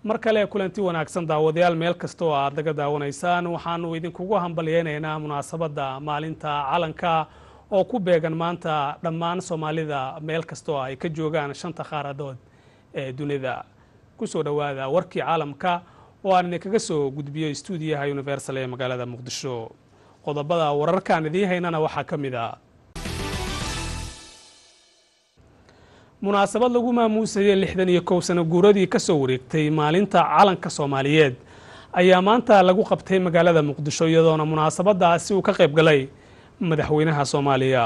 mar kale kulanti wanaagsan daawadayaal meel kasta oo aad naga daawanaysaan waxaanu idinkugu hambalyeynaynaa munaasabadda maalinta calanka oo ku beegan maanta dhammaan soomaalida meel kasta oo ay ka joogaan shanta qaaradood ee dunida kusoo dhowaada warkii caalamka oo aan idinkaga soo gudbiyo stuudiyaha universal ee magaalada muqdisho qodobada wararkaan idiin haynana waxaa ka mid a munaasabad lagu maamuusayay lixdan iyo kow sano guuradii ka soo wareegtay maalinta calanka soomaaliyeed ayaa maanta lagu qabtay magaalada muqdisho iyadoona munaasabadaasi uu ka qayb galay madaxweynaha soomaaliya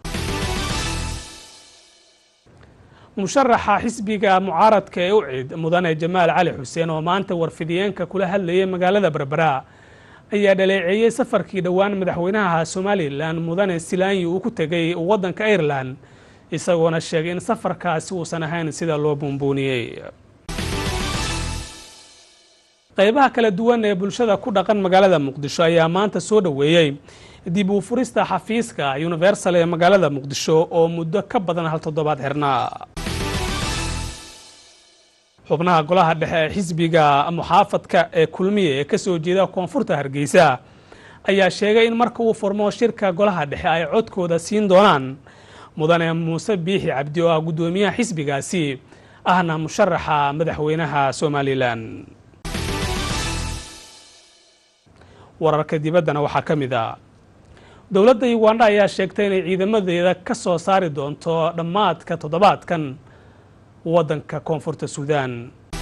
musharaxa xisbiga mucaaradka ee ucid mudane jamaal cali xuseen oo maanta warfidiyeenka kula hadlayay magaalada berbera ayaa dhaleeceeyey safarkii dhowaan madaxweynaha somalilan mudane silaanyi uu ku tegay waddanka irelan isagoona sheegay in safarkaasi uusan ahayn sida loo buunbuuniyey qaybaha kala duwan ee bulshada ku dhaqan magaalada muqdisho ayaa maanta soo dhoweeyey dib uu furista xafiiska universal ee magaalada muqdisho oo muddo ka badan hal toddobaad xirnaa xubnaha golaha dhexe ee xisbiga muxaafadka ee kulmiye ee kasoo jeeda koonfurta hargeysa ayaa sheegay in marka uu furmo shirka golaha dhexe ay codkooda siin doonaan mudane muuse biixi cabdi oo ah guddoomiyaha xisbigaasi ahna musharaxa madaxweynaha somalilan wararka dibaddana waxaa ka mid a dowladda uganda ayaa sheegtay inay ciidamadeeda ka soo saari doonto dhammaadka toddobaadkan waddanka koonfurta suudaan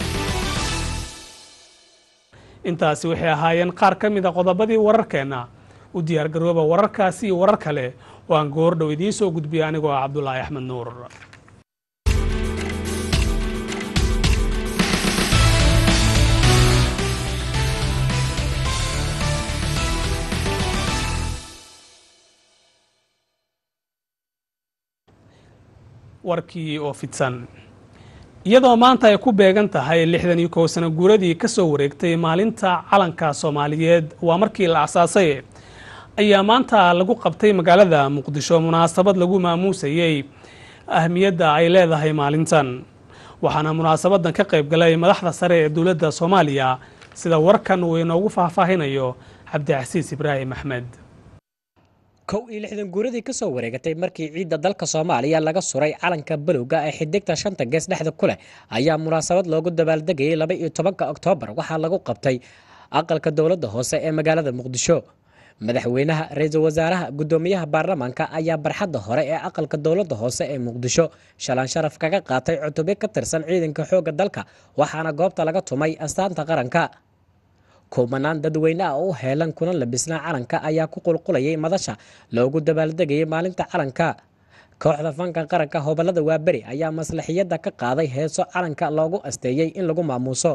intaasi waxay ahaayeen qaar ka mid a qodobadii wararkeenna u diyaargarooba wararkaasi iyo warar kale oo aan goordhow idiin soo gudbiya anigoo ah cabdulaahi axmed nuur warkii oo fidsan iyadoo maanta ay ku beegan tahay lixdan iyo kow sano guuradii ka soo wareegtay maalinta calanka soomaaliyeed waa markii la asaasay ayaa maanta lagu qabtay magaalada muqdisho munaasabad lagu maamuusayey ahmiyadda ay leedahay maalintan waxaana munaasabadan ka qayb galay madaxda sare ee dowladda soomaaliya sida warkan uu inoogu faahfaahinayo cabdicasiis ibraahim axmed kow iyo lixdan guuradii ka soo wareegatay markii ciidda dalka soomaaliya laga suray calanka balowga ee xidigta shanta gees dhexda ku leh ayaa munaasabad loogu dabaaldegayay laba iyo tobanka oktoobar waxaa lagu qabtay aqalka dowladda hoose ee magaalada muqdisho madaxweynaha ra-iisul wasaaraha guddoomiyaha baarlamaanka ayaa barxadda hore ee aqalka dowladda hoose ee muqdisho shalaan sharaf kaga qaatay cutubyo ka tirsan ciidanka xoogga dalka waxaana goobta laga tumay astaanta qaranka kumanaan dadweyne ah oo u heelan kuna labisnaa calanka ayaa ku qulqulayay madasha loogu dabaaldegayay maalinta calanka kooxda fanka qaranka hobolada waaberi ayaa maslaxiyadda ka qaaday heeso calanka loogu asteeyey in lagu maamuuso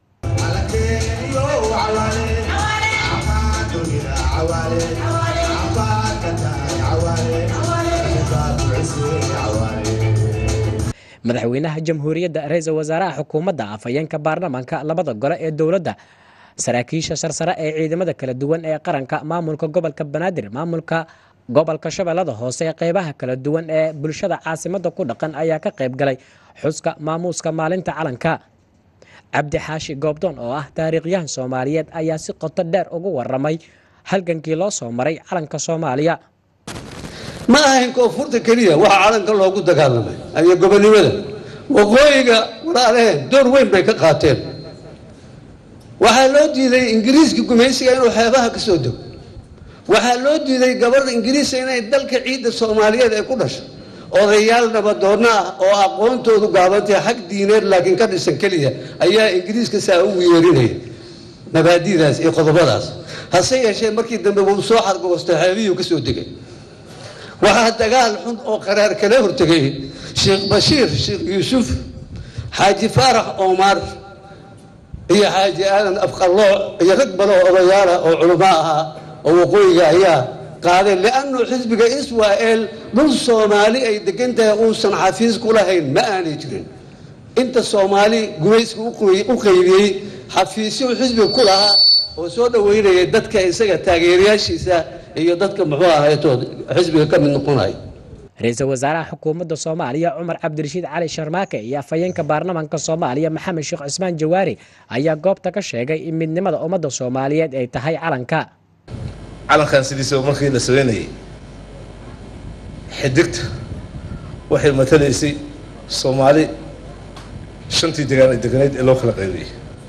madaxweynaha jamhuuriyadda ra-iisul wasaaraha xukuumadda afhayeenka baarlamaanka labada gole ee dowladda saraakiisha sarsare ee ciidamada kala duwan ee qaranka maamulka gobolka banaadir maamulka gobolka shabeellada hoose qeybaha kala duwan ee bulshada caasimada ku dhaqan ayaa ka qayb galay xuska maamuuska maalinta calanka cabdi xaashi goobdoon oo ah taariikhyahan soomaaliyeed ayaa si qoto dheer ugu waramay halgankii loo soo maray calanka soomaaliya ma ahayn koonfurta keliya waxaa calanka loogu dagaalamay iyo gobonimada waqooyiga walaalaheen door weyn bay ka qaateen waxaa loo diiday ingiriiska gumaysiga inuu xeebaha ka soo dego waxaa loo diiday gabadha ingiriiska inay dalka ciidda soomaaliyeed ay ku dhasho odayaal nabadoonno ah oo aqoontoodu gaabantahay xag diineed laakiin ka dhisan keliya ayaa ingiriiska saa ugu yeerinaya mabaadidaas iyo qodobadaas hase yeeshee markii dambe wuu soo xargoostay xeebihii ka soo degay waxaa dagaal xun oo qaraar kala hortegay sheekh bashiir sheekh yuusuf xaaji faarax omar iyo xaaji aadan afqallooc iyo rag badan oo odayaala oo culamo ahaa oo waqooyiga ayaa qaadeen liannu xisbiga israa'el dhul soomaali ay degan tahay uusan xafiis ku lahayn ma aanay jirin inta soomaali gumayska u qaybiyey xafiisyo xisbiga ku lahaa oo soo dhoweynaya dadka isaga taageerayaashiisa iyo dadka muxuu ahaytood xisbiga ka mid noqonaya ra-iisul wasaaraha xukuumadda soomaaliya cumar cabdirashiid cali sharmaake iyo afhayeenka baarlamaanka soomaaliya maxamed sheekh cismaan jawaari ayaa goobta ka sheegay in midnimada ummadda soomaaliyeed ay tahay calanka calankan sidiisaba markii la sameynayay xidigta waxay matalaysay soomaali shantii degaan ee deganeyd ee loo kala qaybiyey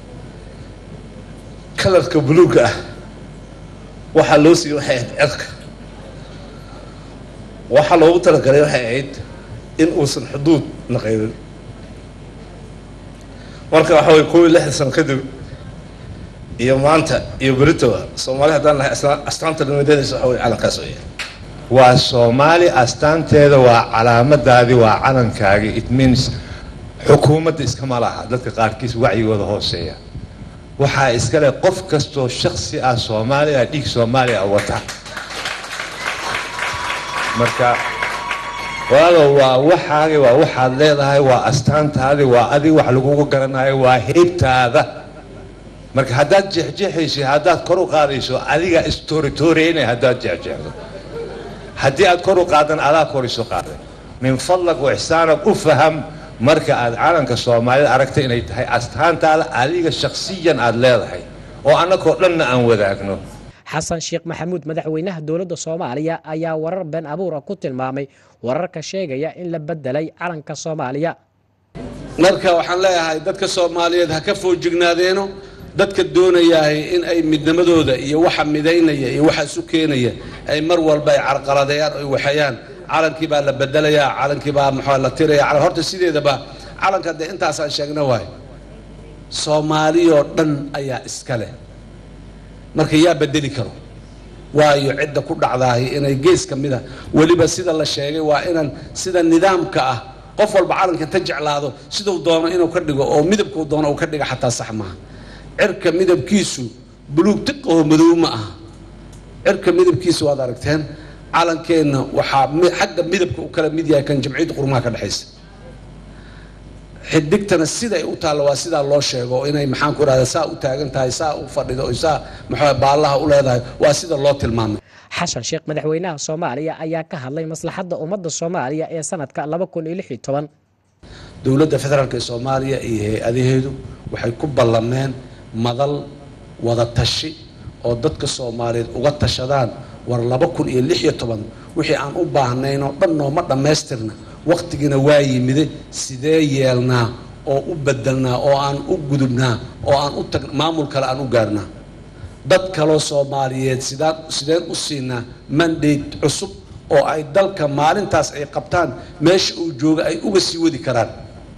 kalarka buluugga ah waxaa loo siiyey waxay ahayd cerka waxaa loogu talagalay waxay ahayd in uusan xuduud la qaybin marka waxa way kow iyo lixdan sano kadib iyo maanta iyo beritoba soomaali haddaan nahay astaanta nimadeedaysa waxa way calankaas oo yahay waa soomaali astaanteeda waa calaamadaadii waa calankaagii it means xukuumadda iskama laha dadka qaarkiis wacyigooda hooseeya waxaa iskale qof kastoo shaksi ah soomaaliya dhiig soomaaliya wata marka walaalow waa waxaagi waa waxaad leedahay waa astaantaadi waa adig wax lagugu garanayo waa heybtaada marka haddaad jeexjeexayso haddaad kor u qaadayso adiga istoritooreyna haddaad jeexjeexdo haddii aad kor u qaadan adaa kor isu qaaday min fadlag wa ixsaanag u faham marka aad calanka soomaalida aragta inay tahay astaantaada adiga shaksiyan aad leedahay oo annagoo dhanna aan wadaagno xasan sheekh maxamuud madaxweynaha dowladda soomaaliya ayaa warar been abuura ku tilmaamay wararka sheegaya in la bedelay calanka soomaaliya marka waxaan leeyahay dadka soomaaliyeed ha ka foojignaadeenno dadka doonayahay in ay midnimadooda iyo waxa midaynaya iyo waxa isu keenaya ay mar walba ay carqaladeeyaan oy waxeeyaan calankii baa la bedelayaa calankii baa maxaa la tiraya horta sideedaba calanka dee intaasaan sheegna waay soomaaliyoo dhan ayaa iska leh marka yaa bedeli karo waayo cidda ku dhacdahay inay gees ka mida weliba sida la sheegay waa inaan sida nidaamka ah qof walba calanka inta jeclaado siduu doono inuu ka dhigo oo midabkuu doono uu ka dhiga xataa sax maaha cirka midabkiisu buluug tiqaho madow ma aha cirka midabkiisu waad aragteen calankeenna waxaa xagga midabka u kala mid yahay kan jamciyadda qurmaha ka dhexaysa xidigtana siday u taallo waa sidaa loo sheego inay maxaan ku irahda saa u taagan tahay saa u fadhido o saa maxaa baallaha u leedahay waa sida loo tilmaamay xasan sheekh madaxweynaha soomaaliya ayaa ka hadlay maslaxadda ummadda soomaaliya ee sanadka laba kun iyo lix iyo toban dowladda federaalk ee soomaaliya iyo hay-adaheedu waxay ku ballameen madal wada tashi oo dadka soomaaliyeed uga tashadaan war laba kun iyo lix iyo toban wixii aan u baahnayn oo dhan nooma dhammaystirna wakhtigiina waa yimide sidee yeelnaa oo u bedelnaa oo aan u gudubnaa oo aan u tag maamul kale aan u gaarnaa dad kaloo soomaaliyeed sidaan sideen u siinaa mandate cusub oo ay dalka maalintaas ay qabtaan meesha uu jooga ay uga sii wadi karaan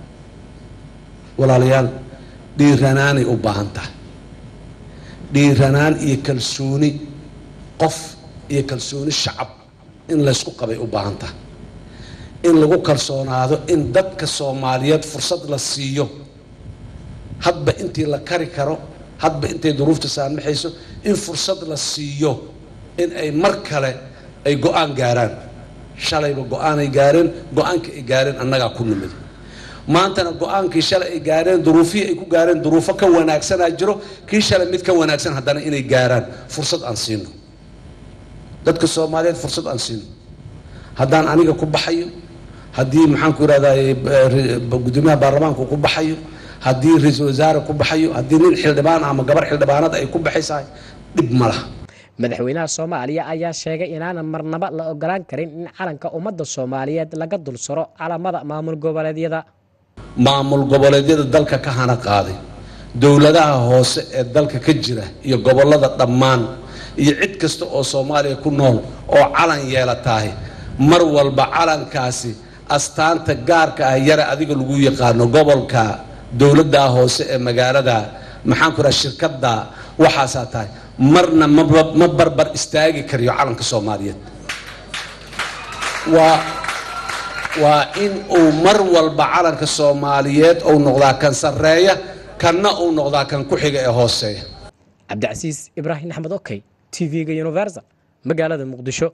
walaalayaal dhiiranaanay u baahan tahay dhiiranaan iyo kalsooni qof iyo kalsooni shacab in laysku qabay u baahan tahay in lagu kalsoonaado in dadka soomaaliyeed fursad la siiyo hadba intii la kari karo hadba intay duruufta saamaxayso in fursad la siiyo in ay mar kale ay go-aan gaaraan shalayba go-aanay gaareen go-aankii ay gaareen annagaa ku nimid maantana go-aankii shalay ay gaareen duruufihii ay ku gaareen duruufo ka wanaagsanaa jiro kii shalay mid ka wanaagsan haddana inay gaaraan fursad aan siino dadka soomaaliyeed fursad aan siino haddaan aniga ku baxayo haddii maxaan ku irahday gudoomiyaha baarlamaanku ku baxayo haddii ra-iisul wasaare ku baxayo haddii nin xildhibaan ama gabar xildhibaanad ay ku baxaysahay dhib ma laha madaxweynaha soomaaliya ayaa sheegay inaanan marnaba la ogolaan karin in calanka ummadda soomaaliyeed laga dul saro calamada maamul goboleedyada maamul goboleedyada dalka ka hana qaaday dowladaha hoose ee dalka ka jira iyo gobollada dhammaan iyo cid kasta oo soomaaliya ku nool oo calan yeelatahay mar walba calankaasi astaanta gaarka ah yare adiga lagu yaqaano gobolka dowladda hoose ee magaalada maxaan ku raha shirkadda waxaasaa tahay marna ma barbar istaagi kariyo calanka soomaaliyeed waa waa in uu mar walba calanka soomaaliyeed uu noqdaa kan sarreeya kanna uu noqdaa kan ku xiga ee hooseeya cabdicasiis ibraahim axmed okey t v-ga universal magaalada muqdisho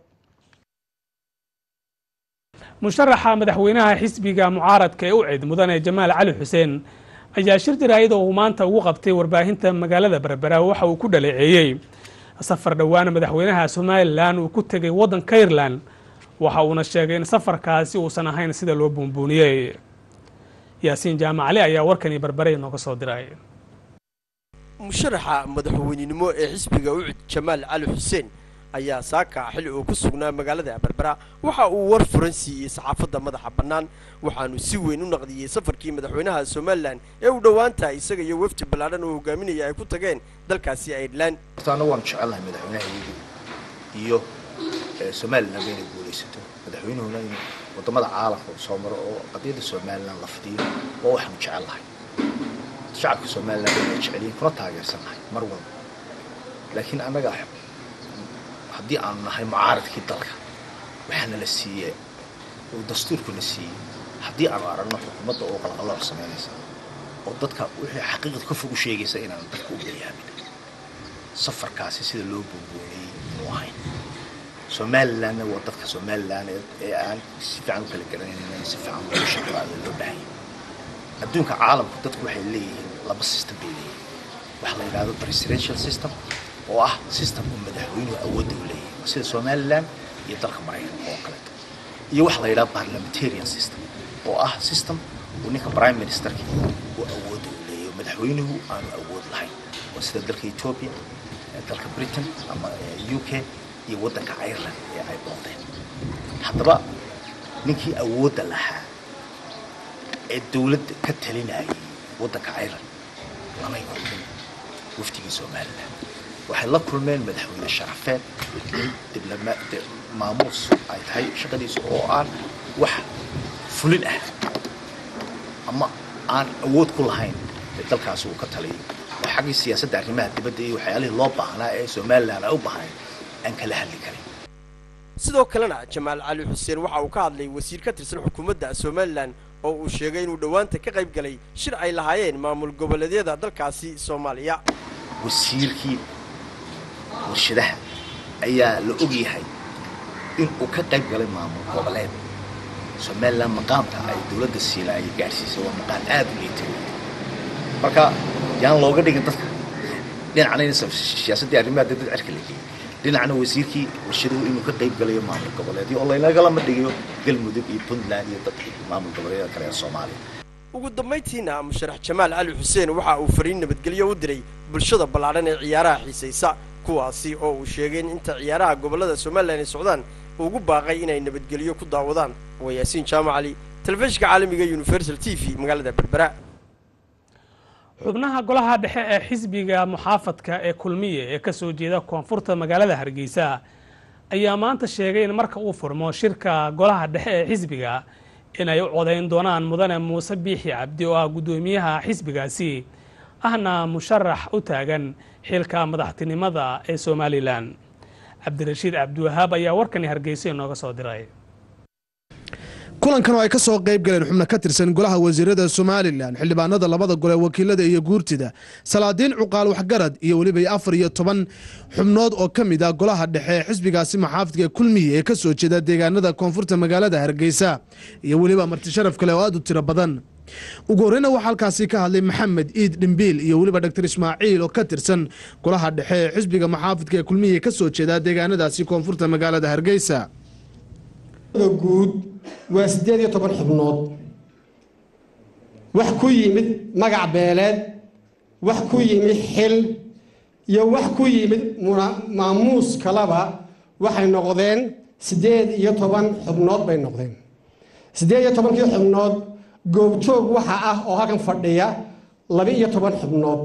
musharaxa madaxweynaha xisbiga mucaaradka ee u cid mudane jamaal cali xuseen ayaa shir jaraayad oo uu maanta ugu qabtay warbaahinta magaalada berbera waxa uu ku dhaleeceeyey safar dhowaana madaxweynaha somalilan uu ku tegay waddanka ireland waxa uuna sheegay in safarkaasi uusan ahayn sida loo buunbuuniyey yaasiin jaamacali ayaa warkani barbaray nooga soo diray musharaxa madaxweynenimo ee xisbiga ucud jamaal cali xuseen ayaa saaka xilli uu ku sugnaa magaalada berbera waxa uu war furan siiyey saxaafadda madaxa bannaan waxaanu si weyn u naqdiyey safarkii madaxweynaha somalilan ee uu dhowaanta isaga iyo wefdi ballaadhan oo hogaaminaya ay ku tageen dalkaasi airelan horta annagu waanu jecelnahay madaxweynaha iyo somalilan inay guulaysato madaxweynuhuna in wadamada caalamka uu soo maro oo qadiyadda somalilan la fidiyo waa waxaanu jecelnahay shacabka somalilan inay jecelyihin kuna taageersannahay mar walba laakiin annaga haddii aanu nahay mucaaradkii dalka waxaana la siiyey uu dastuurkuna siiyey haddii aanu aragno xukuumadda oo qalqalooc samaynaysa oo dadka wixii xaqiiqda ka fog u sheegaysa inaanu dadka u beryaamin safarkaasi sida loo buunbuuniyey inuu ahayn somalilanna waa dadka somalilan ee aan si fiican u kala garanaynin in si fiican loogu shaqeeyo loo baahanya adduunka caalamku dadku waxay leeyihiin laba system bay leeyihiin waxa la yidhahdo presidential system oo ah system uu madaxweynuhu awoodda u leeyahay waa sida somalilan iyo dalka maraykanka oo kaleeto iyo waxa la yidhahdo parliamentarian system oo ah system uu ninka prime ministerka uu awoodda u leeyahay oo madaxweynuhu aanu awood lahayn waa sida dalka ethiopia dalka britain ama u k iyo waddanka ireland ee ay booqdeen haddaba ninkii awoodda lahaa ee dowladda ka talinayay waddanka ireland lamay kulmin waftigii somalilan waxay la kulmeen madaxweyne sharafeed nin maamuus ay tahay shaqadiisa oo aan wax fulin ah ama aan awood ku lahayn ee dalkaasi uu ka taliyay oo xaggii siyaasadda arrimaha dibadda iyo waxyaalihii loo baahnaa ee somalilan ay u baahnayn aan kala hadli karin sidoo kalena jamaal cali xuseen waxa uu ka hadlay wasiir ka tirsan xukuumadda somalilan oo uu sheegay inuu dhowaanta ka qayb galay shir ay lahaayeen maamul goboleedyada dalkaasi soomaaliya wasiirkii warshadaha ayaa la og yahay in uu ka qayb galay maamul goboleed somalilan maqaamka ay dowladda siila ay gaadhsiisay waa maqaan aad u liita marka yaan looga dhigin dadka dhinacna in siyaasaddii arrimaha dad cirka la geeyay dhinacna wasiirkii warshaduhu inuu ka qayb galayo maamul goboleedyo oo laynagalama dhigayo galmudug iyo puntland iyo dadka maamul goboleedyada kale ee soomaaliya ugu dambayntiina musharax jamaal cali xuseen waxa uu fariin nabadgelyo u diray bulshada ballaadhan ee ciyaaraha xiisaysa kuwaasi oo uu sheegay in inta ciyaaraha gobollada somalilan ay socdaan ugu baaqay inay nabadgelyo ku daawadaan waa yaasiin jaamac cali telefishinka caalamiga universal t v magaalada berbera xubnaha golaha dhexe ee xisbiga muxaafadka ee kulmiye ee kasoo jeeda koonfurta magaalada hargeysa ayaa maanta sheegay in marka uu furmo shirka golaha dhexe ee xisbiga inay u codayn doonaan mudane muuse biixi cabdi oo ah guddoomiyaha xisbigaasi ahna musharax u taagan xilka madaxtinimada ee somalilan cabdirashiid cabdiwahaab ayaa warkani hargeysa inooga soo diray kulankan oo ay ka soo qayb galeen xubno ka tirsan golaha wasiirada somalilan xildhibaanada labada gole wakiilada iyo guurtida salaadiin cuqaal waxgarad iyo weliba afar iyo toban xubnood oo ka mid ah golaha dhexe ee xisbigaasi maxaafidka kulmiye ee ka soo jeeda deegaanada koonfurta magaalada hargeysa iyo weliba martisharaf kale oo aad u tiro badan ugu horreyna waxaa halkaasi ka hadlay maxamed iid dhimbiil iyo weliba dr ismaaciil oo ka tirsan golaha dhexe ee xisbiga maxaafidka ee kulmiye ka soo jeeda deegaanadaasi koonfurta magaalada hargeysa guud waa siddeed iyo toban xubnood wax ku yimid magac beeleed wax ku yimid xil iyo wax ku yimid maamuus kalaba waxay noqdeen siddeed iyo toban xubnood bay noqdeen siddeed iyo tobankii xubnood goobjoog waxa ah oo halkan fadhiya laba iyo toban xubnood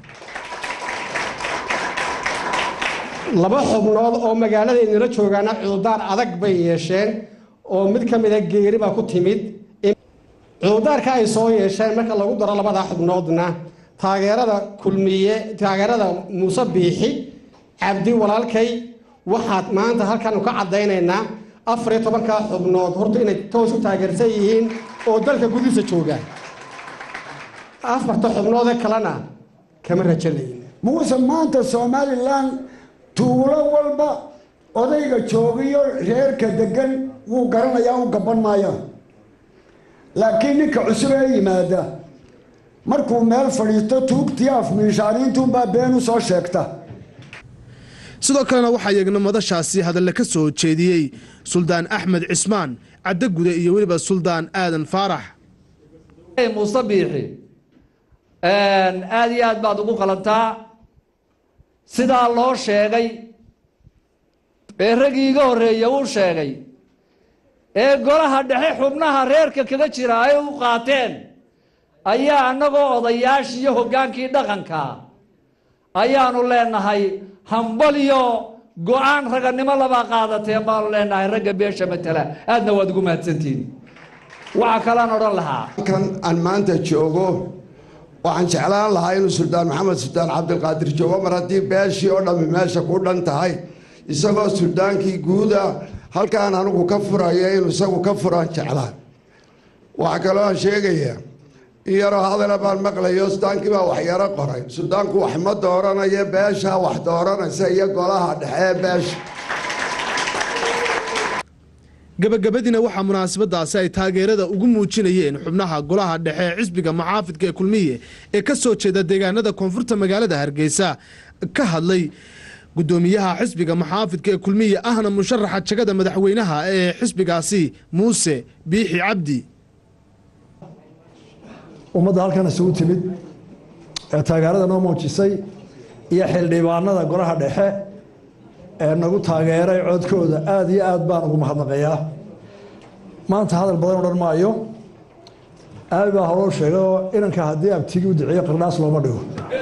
laba xubnood oo magaaladaynala joogaana cudurdaar adag bay yeesheen oo mid ka mida geeri baa ku timid cudurdaarka ay soo yeesheen marka lagu daro labadaa xubnoodna taageerada kulmiye taageerada muuse biixi cabdi walaalkay waxaad maanta halkaanu ka caddaynaynaa afar iyo tobankaa xubnood horta inay toos u taageersan yihiin oo dalka gudihiisa joogaan afarta xubnoodee kalena kama rajalayn muuse maanta somalilan tuulo walba odayga joogiyo reerka degan wuu garanayaa u gaban maaya laakiin ninka cusub ee yimaada markuu meel fadhiisto tuugtii afmiishaaniintuunbaa been u soo sheegta sidoo kalena waxaa iyagna madashaasi hadalle ka soo jeediyey suldaan axmed cismaan caddagude iyo weliba suldaan aadan faarax muuse biixi aada iyo aad baad ugu qalantaa sidaa loo sheegay ee raggii iga horreeya uu sheegay ee golaha dhexe xubnaha reerka kaga jira ay u qaateen ayaa annagoo odayaashii iyo hoggaankii dhaqanka ayaanu leenahay hambalyo go-aan raganimo labaa qaadateen baanu leenahay ragga beesha matala aadna waad ugu mahadsantihin waxaa kalaan odhan lahaa halkan aan maanta joogo waxaan jeclaan lahaa inuu suldaan maxamed suldaan cabdilqaadir joogo mar haddii beeshii oo dhammi meesha ku dhan tahay isagoo suldaankii guuda halkaan anigu ka furaya inuu isagu ka furaan jeclaan waxaa kaloo aan sheegayaa in yaroo hadala baan maqlayo sudaankii baa wax yaro qoray sudaanku wax ma dooranayo beeshaa wax dooranaysa iyo golaha dhexe beesha gabagabadiina waxaa munaasabadaasi ay taageerada ugu muujinayeen xubnaha golaha dhexe ee xisbiga muxaafidka ee kulmiye ee ka soo jeeda deegaanada koonfurta magaalada hargeysa ka hadlay gudoomiyaha xisbiga muxaafidka ee kulmiye ahna musharaxa jagada madaxweynaha ee xisbigaasi muuse biixi cabdi ummadda halkan isugu timid ee taageerada noo muujisay iyo xildhibaanada golaha dhexe ee nagu taageeray codkooda aada iyo aad baan ugu mahadnaqayaa maanta hadal badan odhan maayo aabi baa howloo sheegay oo inanka haddii abtigi u duceeyo qardhaas looma dhigo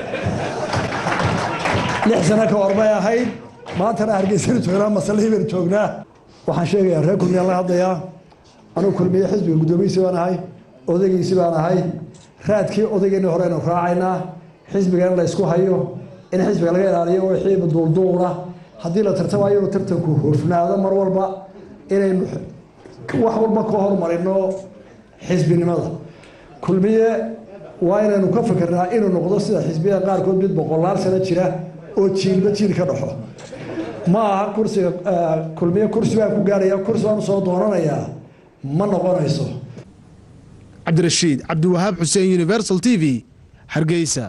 lix sano ka hor bay ahayd maantana hargeysanu joognaa masalihii baynu joognaa waxaan sheegayaa reer kulmiyaan la hadlayaa anugu kulmiye xisbiga guddoomiyiisi baan ahay odaygiisi baan ahay raadkii odaygeeni hore aynu raacaynaa xisbiga in la ysku hayo in xisbiga laga ilaaliyo oo xiiba duulduula haddii la tartamayo inuu tartanku hofnaado mar walba inaynu wax walba ka hormarino xisbinimada kulmiye waa inaynu ka fikirnaa inuu noqdo sida xisbiyada qaarkood mid boqolaal sano jira oo jiilba jiil ka dhaxo ma aha kursiga kulmiye kursi baan ku gaaraya kursi baan usoo doonanayaa ma noqonayso cabdirashiid cabdiwahaab xuseen universal t v hargeysa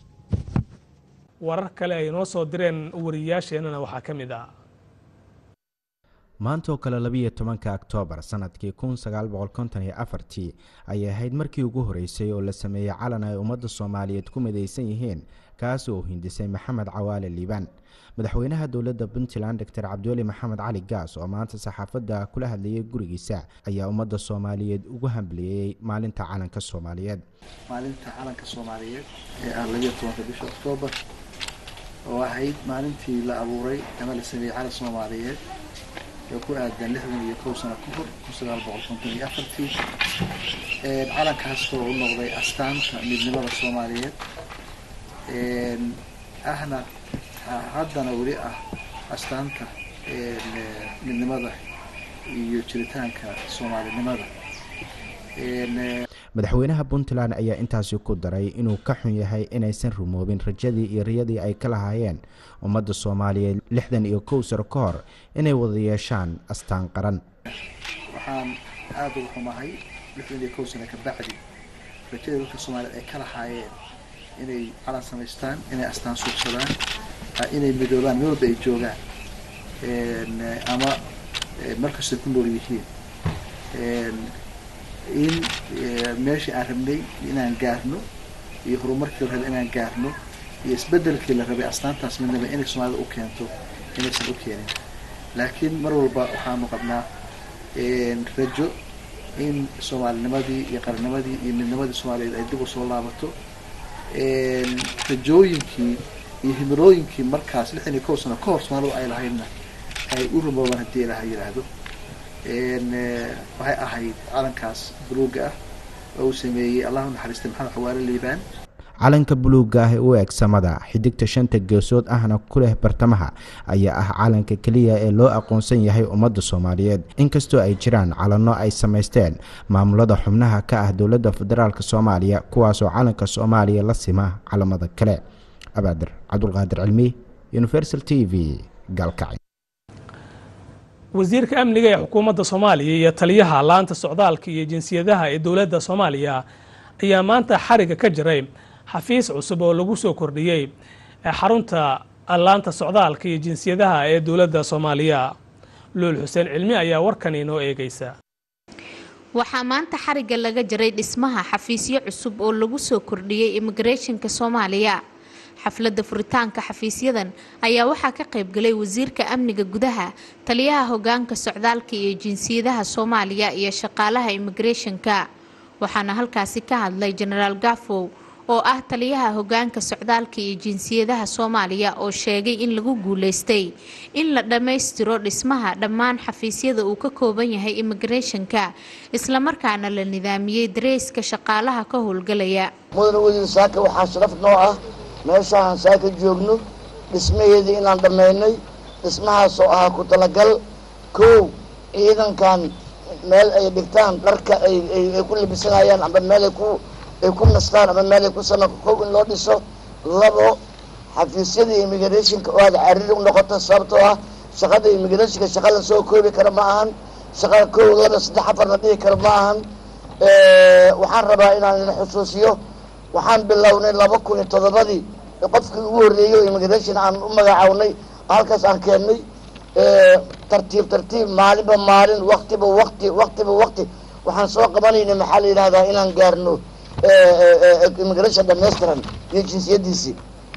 warar kale ay noo soo direen wariyaasheennana waxaa ka mid ah maantaoo kale labiyo tobanka oktoobar sanadkii kun sagaal boqol konton iyo afartii ayay ahayd markii ugu horeysay oo la sameeyey calan ay ummadda soomaaliyeed ku midaysan yihiin kaas oo hindisay maxamed cawaale liibaan madaxweynaha dowladda puntland doctor cabdiweli maxamed cali gaas oo maanta saxaafadda kula hadlayay gurigiisa ayaa ummadda soomaaliyeed ugu hambaliyeyey maalinta calanka soomaaliyeed maalinta calanka soomaaliyeed ee ah labiyo tobanka bisha oktoobar oo ahayd maalintii la abuuray ama la sameeyey calan soomaaliyeed oo ku aadan lixdan iyo kow sano ka hor kun sagaal boqol konton iyo afartii calankaas oo u noqday astaanta midnimada soomaaliyeed ahna haddana weli ah astaanta midnimada iyo jiritaanka soomaalinimada madaxweynaha puntland ayaa intaasi ku daray inuu ka xun yahay inaysan rumoobin rajadii iyo riyadii ay ka lahaayeen ummadda soomaaliyeed lixdan iyo kow sano ka hor inay wada yeeshaan astaan qaran waxaan aada uga xumahay lixdan iyo kow sano ka bacdi rajadii dadka soomaaliyeed ay ka lahaayeen inay calan samaystaan inay astaan suubsadaan inay midoobaan meel walba ay joogaan ama markastay ku nool yihiin in meeshii aan rabnay inaan gaarno iyo horumarkii la rabay inaan gaarno iyo isbedelkii la rabay astaantaas midnaba inay soomaalida u keento inaysan u keenin laakiin mar walba waxaanu qabnaa rajo in soomaalinimadii iyo qarnimadii iyo midnimadii soomaaliyeed ay dib u soo laabato rajooyinkii iyo himilooyinkii markaas lixdan iyo kow sano ka hor soomaalidu ay lahaydna ay u rumoobaan haddii ilaha yidhaahdo waxay ahayd calankaas buluuga ah oo uu sameeyey allahu naxariistay maxamed xawaale liibaan calanka buluugga ah ee u eg samada xidigta shanta geesood ahna ku leh bartamaha ayaa ah calanka keliya ee loo aqoonsan yahay ummadda soomaaliyeed inkastoo ay jiraan calanno ay samaysteen maamulada xubnaha ka ah dowladda federaalk soomaaliya kuwaasoo calanka soomaaliya la sima calamada kale abaadir cabdulqaadir cilmi universal t v gaalkacyo wasiirka amniga ee xukuumadda soomaaliya iyo taliyaha laanta socdaalka iyo jinsiyadaha ee dowladda soomaaliya ayaa maanta xariga ka jiray xafiis cusub oo lagu soo kordhiyey xarunta laanta socdaalka iyo jinsiyadaha ee dowladda soomaaliya luul xuseen cilmi ayaa warkan inoo eegaysa waxaa maanta xarigga laga jaray dhismaha xafiisyo cusub oo lagu soo kordhiyey immigareeshinka soomaaliya xafladda furitaanka xafiisyadan ayaa waxaa ka qaybgalay wasiirka amniga gudaha taliyaha hogaanka socdaalka iyo jinsiyadaha soomaaliya iyo shaqaalaha immigareeshinka waxaana halkaasi ka hadlay jenaraal gafow oo ah taliyaha hogaanka socdaalka iyo jinsiyadaha soomaaliya oo sheegay in lagu guuleystay in la dhammaystiro dhismaha dhammaan xafiisyada uu ka kooban yahay immigareeshinka islamarkaana la nidaamiyey dareyska shaqaalaha ka howlgalaya mudane wasiir saaka waxaa sharaf noo ah meeshaan saaka joogno dhismaheedii inaan dhammaynay dhismahaasoo ahaa ku talagal kow ciidankan meel ay dhigtaan dharka ay ku labisanayaan amba meel ay ku ay ku nastaan ama meel ay ku sama kow in loo dhiso labo xafiisyada immigrationka oo aada cariri u noqoto sababtoo ah shaqada immigrationka shaqa la soo koobi kara ma ahan shaqa kow laba saddex afar la dhihi kara ma ahan waxaan rabaa inaan idin xusuusiyo waxaan bilownay laba kun iyo toddobadii qofkii ugu horreeyey oo immigration aan u magacawnay halkaas aan keennay tartiib tartiib maalinba maalin waktiba wakti waktiba wakti waxaan soo qabanaynay maxaa la yidhahdaa inaan gaarno immigration dhamaystiran iyo jinsiyadiisii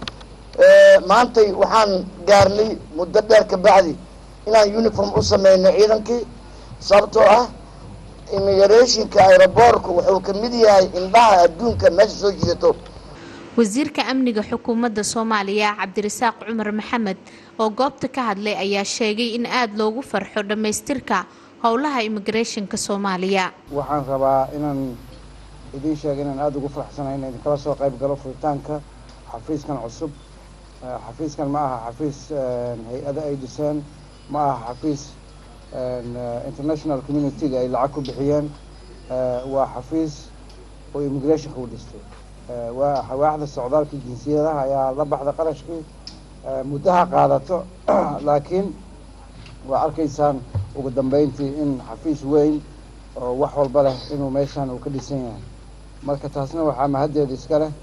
maantay waxaan gaarnay muddo dheer ka bacdi inaan uniform u sameynay ciidankii sababtoo ah immigrationka aeroboorku wuxuu ka mid yahay indhaha adduunka meesha soo jiidato wasiirka amniga xukuumadda soomaaliya cabdirasaaq cumar maxamed oo goobta ka hadlay ayaa sheegay in aada loogu farxo dhammaystirka howlaha immigrationka soomaaliya waxaan rabaa inaan idiin sheega inaan aada ugu faraxsanahay inaan idinkala soo qayb galo furitaanka xafiiskan cusub xafiiskan ma aha xafiis hay-ada ay dhiseen ma aha xafiis international community-ga ay lacag ku bixiyeen waa xafiis oo immigrationka u dhistay waa waaxda socdaalka jinsiyadaha ayaa la baxda qarashkii muddaha qaadato laakiin waa arkaysaan ugu dambeyntii in xafiis weyn oo wax walba leh inuu meeshan uu ka dhisan yahay marka taasna waxaa mahaddeeda iska leh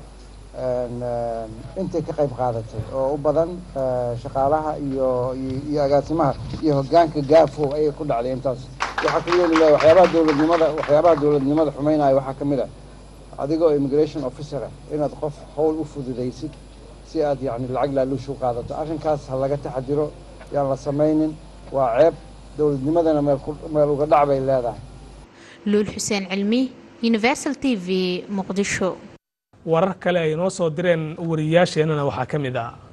intay ka qayb qaadatay oo u badan shaqaalaha iyo iyo agaasimaha iyo hoggaanka gaafow ayay ku dhacday intaas waxaa ka yeeli laha waxyaabaha dowladnimada waxyaabaha dowladnimada xumeynaya waxaa ka mid ah adigoo immigration officer ah inaad qof howl u fududaysid si aad yacni lacag laaluush u qaadato arrinkaas ha laga taxadiro yaan la samaynin waa ceeb dowladnimadana meel ku meel uga dhac bay leedahay luul xuseen cilmi universal t v muqdisho warar kale ay noo soo direen wariyayaasheenana waxaa ka mid ah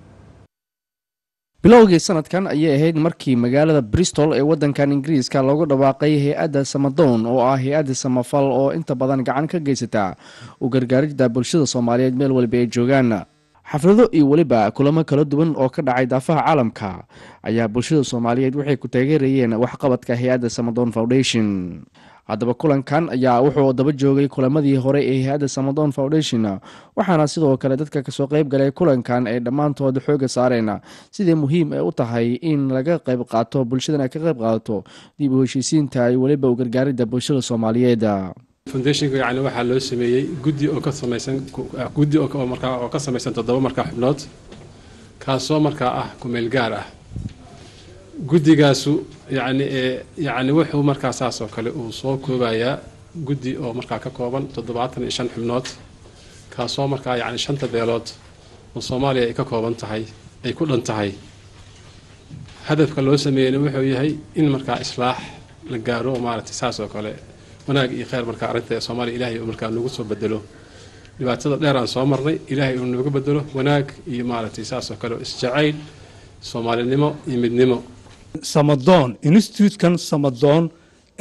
bilowgii sanadkan ayay ahayd markii magaalada bristol ee waddankan ingiriiska loogu dhawaaqay hay-adda samadoon oo ah hay-adda samafal oo inta badan gacan ka geysata u gargaaridda bulshada soomaaliyeed meel waliba ay joogaan xaflado iyo weliba kulamo kala duwan oo ka dhacay daafaha caalamka ayaa bulshada soomaaliyeed waxay ku taageerayeen waxqabadka hay-adda samadoon foundation haddaba kulankan ayaa wuxuu daba joogay kulamadii hore ee hay-adda samadon foundation waxaana sidoo kale dadka kasoo qeyb galay kulankan ay dhammaantood xooga saareen sidai muhiim ay u tahay in laga qeyb qaato bulshadan ay ka qeyb qaadato dib u heshiisiinta iyo weliba u gargaaridda bulshada soomaaliyeed foundationka yani waxaa loo sameeyey guddi oo ka samaysan guddi oo markaa oo ka samaysan toddoba markaa xubnood kaasoo markaa ah kumeel gaar ah guddigaasu yani yani wuxuu markaa saas oo kale uu soo koobayaa guddi oo markaa ka kooban toddobaatan iyo shan xubnood kaasoo markaa yani shanta beelood oo soomaaliya ay ka kooban tahay ay ku dhan tahay hadafka loo sameeyeyna wuxuu yahay in markaa islaax la gaaro oo maaragtay saas oo kale wanaag iyo kheyr markaa arrinta soomaaliya ilaahay uu markaa nagu soo bedelo dhibaatada dheer aan soo marnay ilaahay uu nagu bedelo wanaag iyo maaragtay saas oo kale isjacayl soomaalinimo iyo midnimo samadoon institutekan samadoon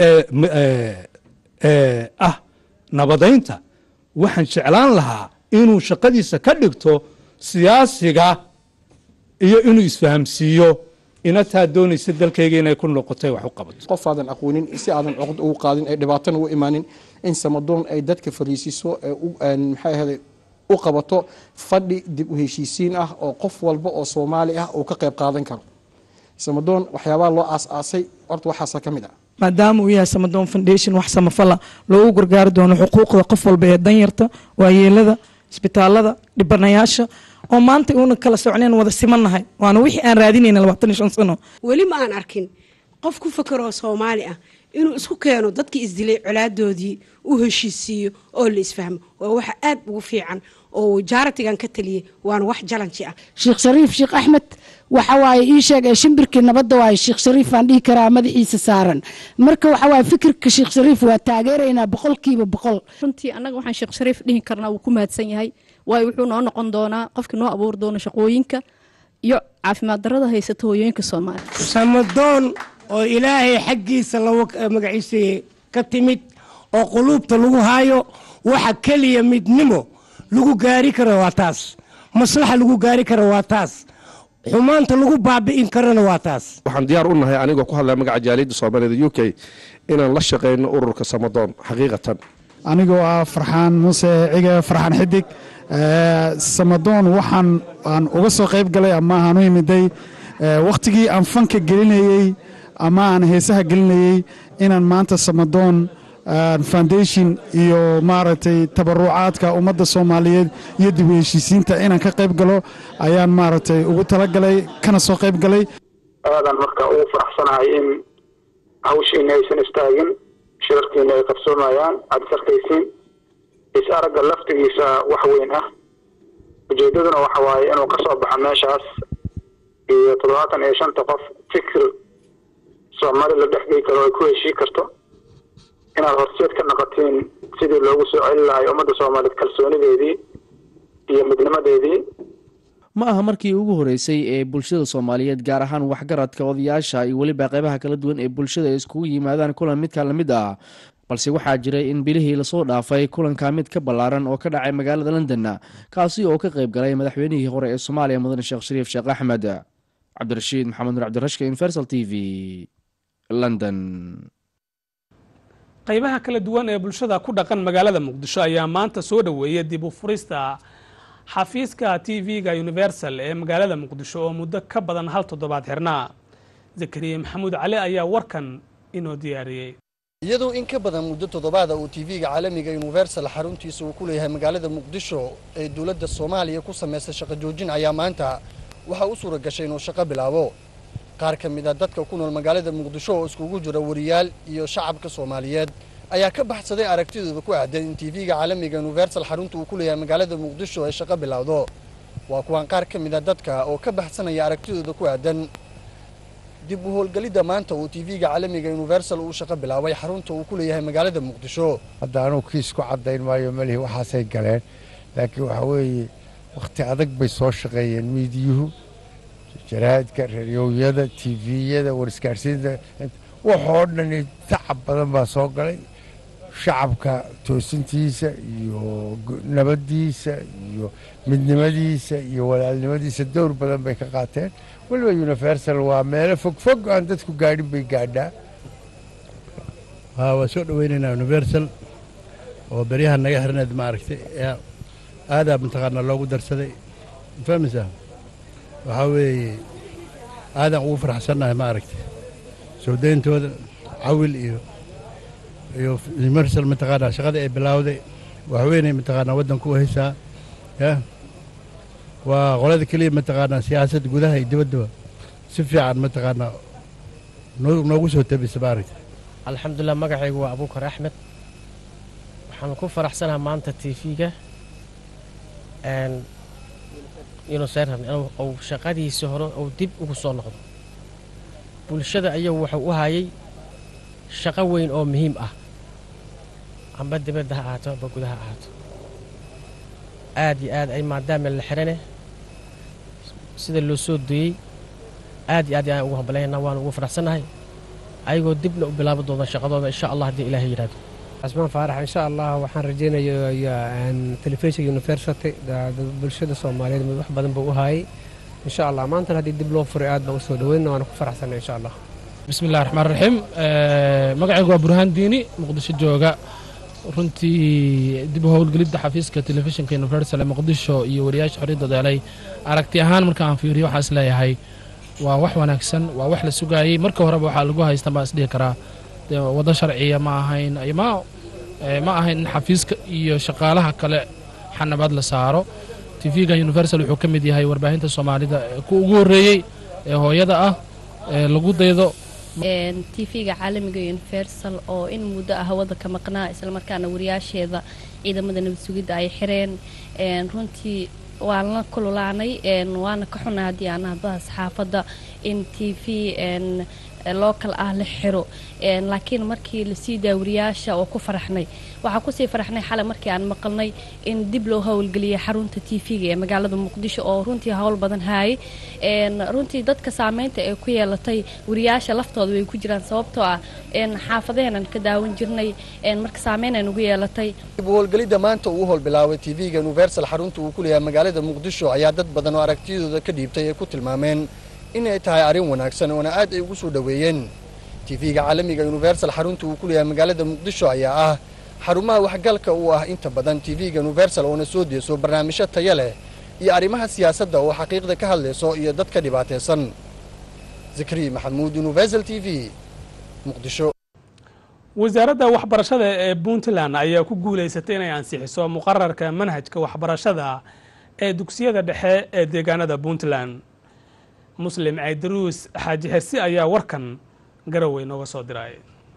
ee ah nabadaynta waxaan jeclaan lahaa inuu shaqadiisa ka dhigto siyaasiga iyo inuu isfahamsiiyo inataa doonaysa dalkayga inay ku noqotay wax u qabato qof aadan aqoonin si aadan coqd ugu qaadin ay dhibaatana u imaanin in samadoon ay dadka fariisiso maxay ahayday u qabato fadhi dib u heshiisiin ah oo qof walba oo soomaali ah uu ka qayb qaadan karo samadoon waxyaabaha loo aas-aasay horta waxaasa ka mid ah maadaama uu yahay samadoon foundation wax samafala loogu gargaari doono xuquuqda qof walba ee danyarta waayeelada isbitaalada dhibanayaasha oo maanta uuna kala socneen wada simannahay waana wixii aan raadinayna labaatan iyo shan sano weli ma aan arkin qof ku fakeroo soomaali ah inuu isku keeno dadkii isdilay colaadoodii u heshiisiiyo oo la isfahmo waa waxa aad ugu fiican oo jaaratigan ka taliyey waana wax jalanji ah sheekh shariif sheekh axmed waxa waaye ii sheeg ee shimbirkii nabadda waaye sheekh shariif aan dhihi karaa madaxiisa saaran marka waxa waaye fikirka sheekh shariif waa taageeraynaa boqolkiiba boqol runtii annaga waxaan sheekh shariif dhihi karnaa wuu ku mahadsan yahay waayo wuxuu noo noqon doonaa qofkii noo abuuri doona shaqooyinka iyo caafimaad darrada haysata hooyooyinka soomaaliya samadoon oo ilaahay xaggiisa lagu magaciisa ka timid oo quluubta lagu haayo waxa keliya midnimo lagu gaari karo waa taas maslaxa lagu gaari karo waa taas xumaanta lagu baabi'in karona waa taas waxaan diyaar u nahay anigoo ku hadlaya magaca jaaliyadda soomaaliyada u k inaan la shaqayno ururka samadoon xaqiiqatan anigoo ah farxaan muuse cige farxaan xidig samadoon waxaan aan uga soo qayb galay ama aan u imiday wakhtigii aan fanka gelinayey ama aan heesaha gelinayey inaan maanta samadoon foundation iyo maaragtay tabarucaadka ummadda soomaaliyeed iyo dib u heshiisiinta inaan ka qayb galo ayaan maaragtay ugu talagalay kana soo qayb galay aadaan marka ugu faraxsanahay in hawshiina aysan istaagin shirarkiina ay qabsoomayaan aad is arkaysiin is aragga laftigiisa wax weyn ah ujeedaduna waxa waaye inuu ka soo baxo meeshaas iyo toddobaatan iyo shanta qof fikir soomaali la dhexgey karo ay ku heshii karto inaad horseed ka noqotiin sidii loogu soo celin lahay ummadda soomaaliyeed kalsoonideedii iyo midnimadeedii ma aha markii ugu horeysay ee bulshada soomaaliyeed gaar ahaan waxgaradka odayaasha iyo weliba qeybaha kala duwan ee bulshada ay iskugu yimaadaan kulan midka lamid ah balse waxaa jiray in bilihii lasoo dhaafay kulanka mid ka ballaaran oo ka dhacay magaalada london kaasi oo ka qayb galay madaxweynihii hore ee soomaaliya mudane sheekh shariif sheekh axmed cabdirashiid maxamed nur cabdirashka universal t v london qaybaha kala duwan ee bulshada ku dhaqan magaalada muqdisho ayaa maanta soo dhoweeyay dib u furista xafiiska t v-ga universal ee magaalada muqdisho oo muddo ka badan hal toddobaad xirnaa zakariya maxamuud cali ayaa warkan inoo diyaariyey iyadoo in ka badan muddo toddobaada uu tv-ga caalamiga universal xaruntiisa uu ku leeyahay magaalada muqdisho ee dowladda soomaaliya ku samaysay shaqo joojin ayaa maanta waxaa u suura gashay inuu shaqo bilaabo qaar ka mid a dadka ku nool magaalada muqdisho oo iskugu jira wariyaal iyo shacabka soomaaliyeed ayaa ka baxsaday aragtidooda ku aadan in tv-ga caalamiga universal xarunta uu ku leeyahay magaalada muqdisho ay shaqo bilowdo waa kuwan qaar ka mid a dadka oo ka baxsanaya aragtidooda ku aadan dib u howlgelidda maanta uu tv-ga caalamiga universal uu shaqo bilaabay xarunta uu ku leeyahay magaalada muqdisho hadda anugu kiis ku caddayn maayo malihi waxaasay galeen laakiin waxaa weeye wakhti adag bay soo shaqeeyeen miidiyuhu jaraa'idka radiowyada tviyada warisgaarsiinta waxoo dhan tacab badan baa soo galay shacabka toosintiisa iyo nabaddiisa iyo midnimadiisa iyo walaalnimadiisa dowr badan bay ka qaateen weliba universal waa meelo fogfog aan dadku gaadhin bay gaadhaa waa soo dhoweynaynaa universal oo beryaha naga xirneed maaragtay aadaa mataqaanaa loogu darsaday fahmaysaa waxaa weeye aadaan ugu faraxsannahay maaragtay soo dayntooda cawil iyo iyo universal mataqaanaa shaqada ay bilowday waxweynay mataqaanaa waddanku u haysaa ya waa qolada keliya mataqaanaa siyaasadda gudaha iyo dibaddaba si fiican mataqaanaa noogu soo tabisa maaragtay alxamdulilah magacaygu waa abuukar axmed waxaan ku faraxsanaha maanta tv-ga yunuseran uu shaqadiisa hore uu dib ugu soo noqdo bulshada ayagu wuxuu u hayay shaqo weyn oo muhiim ah amba dibadda ha ahaato amba gudaha ha ahaato aad iyo aad ay maadaama la xirane sida loo soo duyey aad iyo aad ayaan ugu hambalayna waan ugu faraxsannahay ayagoo dibna u bilaabi doona shaqadooda insha allah haddii ilaahay yidhahdo casmaan faarax insha allah waxaan rajaynayaa telefishinka university bulshada soomaaliyeed mid wax badan buu u haayay insha allah maantana haddii dib loo furay aad baan usoo dhaweynna waana ku faraxsanay insha allah bismi illahi raxmaan raxiim magacaygu waa burhaan diini muqdisho jooga runtii dib u howlgelidda xafiiska telefishinka universal ee muqdisho iyo wariyaasha xorriyadda deelay aragti ahaan marka aan fiiriyo waxaa is leeyahay waa wax wanaagsan waa wax la sugaayey marka horeba waxaa lagu haysta baa isdhihi karaa waddo sharciya ma ahayn ma ma ahayn in xafiiska iyo shaqaalaha kale xanabaad la saaro tv-ga universal wuxuu ka mid yahay warbaahinta soomaalida ku ugu horreeyey ee hooyada ah ee lagu daydo tv-ga caalamiga universal oo in muddo ah hawada ka maqnaa islamarkaana wariyaasheeda ciidamada nabad sugidda ay xireen runtii waan la kululaanay waana ka xunay haddii aan ahbaha saxaafadda in t v local ah la xiro laakiin markii lasii daawariyaasha oo ku faraxnay waxaa kusii faraxnay xalay markii aan maqalnay in dib loo howlgeliyay xarunta t v-ga ee magaalada muqdisho oo runtii howl badan haayay runtii dadka saameynta ay ku yeelatay wariyaasha laftooda way ku jiraan sababtoo ah xaafadaheenan ka daawan jirnay marka saameynay ugu yeelatay dib u howlgelidda maanta uu howl bilaabay tv-ga universal xarunta uu ku leeyahay magaalada muqdisho ayaa dad badan oo aragtiyadooda ka dhiibtay ay ku tilmaameen inay tahay arrin wanaagsan oona aad ay ugu soo dhoweeyeen tv-ga caalamiga universal xarunta uu ku leeyahay magaalada muqdisho ayaa ah xarumaha waxgalka uu ah inta badan tv-ga universal oona soo deeso barnaamijyo taya leh iyo arrimaha siyaasadda oo xaqiiqda ka hadlayso iyo dad ka dhibaataysan zakri maxamuud universal t v muqdisho wasaaradda waxbarashada ee puntland ayaa ku guulaysatay inay ansixiso muqararka manhajka waxbarashada ee dugsiyada dhexe ee deegaanada puntland muslim caydaruus xaaji xersi ayaa warkan garowe nooga soo diray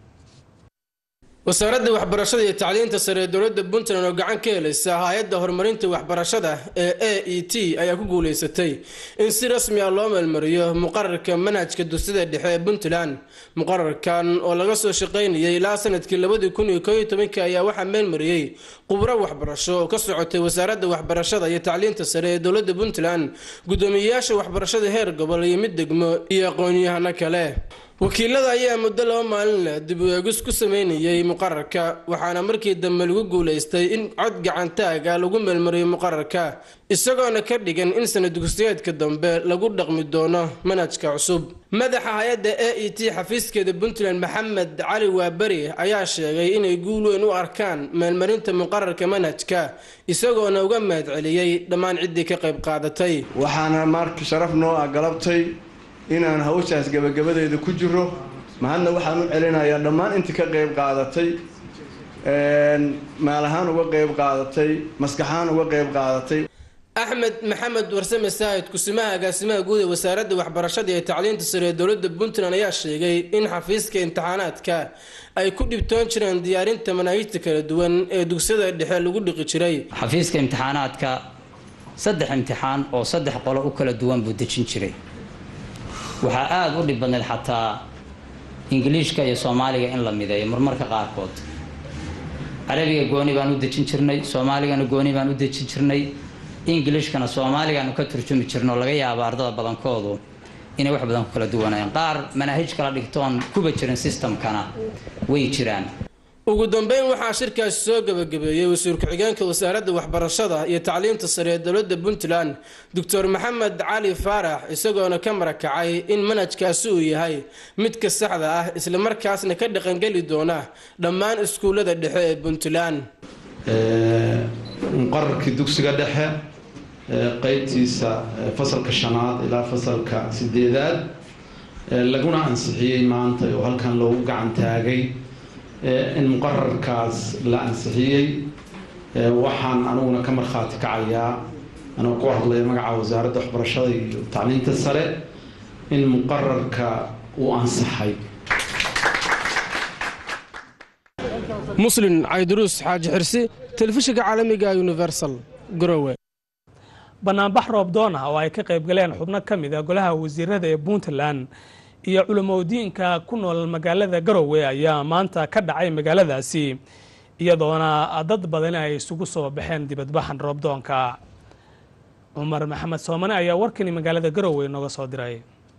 wasaaradda waxbarashada iyo tacliinta sare ee dowladda puntland oo gacan ka helaysa hay-adda horumarinta waxbarashada ee a e t ayaa ku guulaysatay in si rasmi ah loo meelmariyo muqararka manhajka dugsiyada dhexe ee puntland muqararkan oo laga soo shaqaynayay ilaa sanadkii labadii kun iyo kooiyo tobankii ayaa waxaa meelmariyey khubro waxbarasho oo ka socotay wasaaradda waxbarashada iyo tacliinta sare ee dowladda puntland guddoomiyeyaasha waxbarashada heer gobol iyo mid degmo iyo aqoon-yahano kale wakiilada ayaa muddo laba maalin leh dib u eegis ku sameynayay muqararka waxaana markii dambe lagu guulaystay in cod gacantaaga lagu meelmariyo muqararka isagoona ka dhigan in sana dugsiyeedka dambe lagu dhaqmi doono manhajka cusub madaxa hay-adda a e t xafiiskeeda puntland maxamed cali waaberi ayaa sheegay inay guul weyn u arkaan meelmarinta muqararka manhajka isagoona uga mahad celiyey dhammaan ciddii ka qayb qaadatay waxaana marka sharaf noo ah galabtay inaan hawshaas gabagabadeeda ku jiro mahadna waxaan u celinayaa dhammaan intii ka qayb qaadatay maal ahaan uga qayb qaadatay maskaxahaan uga qayb qaadatay axmed maxamed warsame saahid kusimaha agaasimaha guud ee wasaaradda waxbarashada iyo tacliinta sare ee dowladda puntland ayaa sheegay in xafiiska imtixaanaadka ay ku dhibtoon jireen diyaarinta manaahijta kala duwan ee dugsiyada dhexe lagu dhiqi jiray xafiiska imtixaanaadka saddex imtixaan oo saddex qolo u kala duwan buu dejin jiray waxaa aada u dhib badneed xataa ingiliishka iyo soomaaliga in la mideeyo marmarka qaarkood carabiga gooni baan u dejin jirnay soomaaligana gooni baan u dejin jirnay ingilishkana soomaaligaanu ka turjumi jirno laga yaabo ardada badankoodu inay wax badan ku kala duwanayaan qaar manaahij kala dhigtoon kuba jirin sistamkana way jiraan ugu dambeyn waxaa shirkaasi soo gabagabeeyey wasiir ku-xigeenka wasaaradda waxbarashada iyo tacliinta sare ee dowladda puntland doctor maxamed cali faarax isagoona ka marakacay in manhajkaasi uu yahay midka saxda ah islamarkaasna ka dhaqangeli doona dhammaan iskuullada dhexe ee puntland muqararkii dugsiga dhexe qeybtiisa fasalka shanaad ilaa fasalka sideedaad laguna ansixiyey maanta oo halkan loogu gacan taagay in muqararkaas la ansixiyey waxaan aniguna ka markhaati kacayaa anoo ku hadlaya magaca wasaaradda waxbarashada iyo tacliinta sare in muqararka uu ansaxay muslin cayduruus xaaji xirsi telefishinka caalamiga universal garowe banaanbax roobdoon ah oo ay ka qayb galeen xubno ka mid a golaha wasiirada ee puntland iyo culimodiinka ku nool magaalada garowe ayaa maanta ka dhacay magaaladaasi iyadoona dad badan ay isugu soo baxeen dibadbaxan roobdoonka cumar maxamed soomane ayaa warkani magaalada garowe nooga soo diray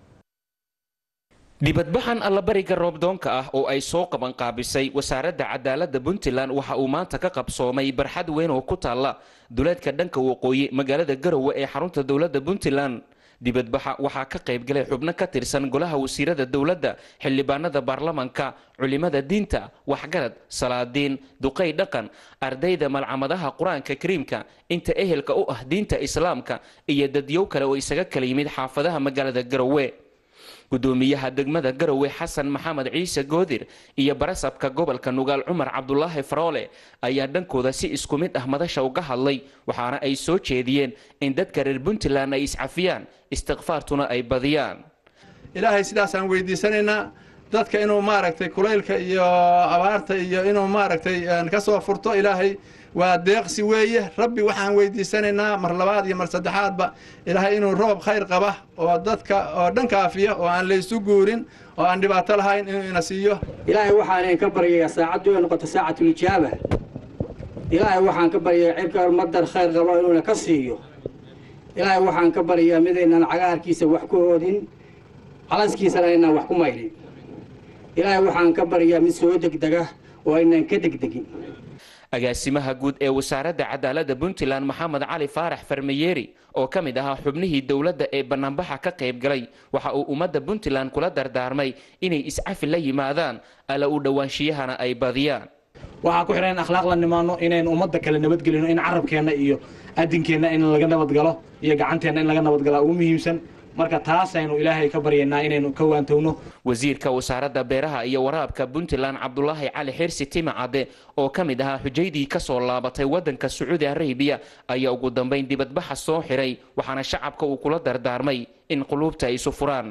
dibadbaxan allabariga roobdoonka ah oo ay soo qaban qaabisay wasaaradda cadaaladda puntland waxa uu maanta ka qabsoomay barxad weyn oo ku taalla duleedka dhanka waqooyi magaalada garowe ee xarunta dowladda puntland dibadbaxa waxaa ka qayb galay xubno ka tirsan golaha wasiirada dowladda xildhibaanada baarlamanka culimada diinta waxgarad salaadiin duqay dhaqan ardayda malcamadaha qur-aanka kariimka inta ehelka u ah diinta islaamka iyo dadyow kale oo isaga kala yimid xaafadaha magaalada garowe gudoomiyaha degmada garowe xasan maxamed ciise goodir iyo barasabka gobolka nugaal cumar cabdulaahi faroole ayaa dhankooda si isku mid ah madasha uga hadlay waxaana ay soo jeediyeen in dadka reer puntland ay iscafiyaan istikfaartuna ay badiyaan ilaahay sidaasaan weydiisanaynaa dadka inuu maaragtay kulaylka iyo abaarta iyo inuu maaragtay ka soo furto ilaahay waa deeqsi weeye rabbi waxaan weydiisanaynaa mar labaad iyo mar saddexaadba ilaahay inuu roob khayr qaba oo dadka oo dhan kaafiya oo aan laysu guurin oo aan dhibaato lahayn inuu ina siiyo ilaahay waxaan ka baryayaa saacaddu ay noqoto saacatulijaaba ilaahay waxaan ka baryayaa cirka madar khayr qabo inuuna ka siiyo ilaahay waxaan ka baryayaa midaynan cagaarkiisa wax ku hoodin calanskiisana aynaan wax ku maydhin ilaahay waxaan ka baryayaa mid soo degdega oo aynaan ka degdegin agaasimaha guud ee wasaaradda cadaaladda puntland maxamed cali faarax farmayeeri oo ka mid ahaa xubnihii dowladda ee bannaanbaxa ka qayb galay waxa uu ummadda puntland kula dardaarmay inay iscafi la yimaadaan alla u dhowaanshiyahana ay badiyaan waxaa ku xidhan in akhlaaq la nimaano inaynu ummadda kale nabadgelino in carabkeenna iyo adinkeenna in laga nabadgalo iyo gacanteenna in laga nabadgalaa ugu muhiimsan marka taasaynu ilaahay ka baryaynaa inaynu ka waantowno wasiirka wasaaradda beeraha iyo waraabka puntland cabdulaahi cali xirsi timacadde oo ka mid ahaa xujaydii ka soo laabatay waddanka sacuudi arabiya ayaa ugu dambayn dibadbaxa soo xiray waxaana shacabka uu kula dardaarmay in quluubta ay isu furaan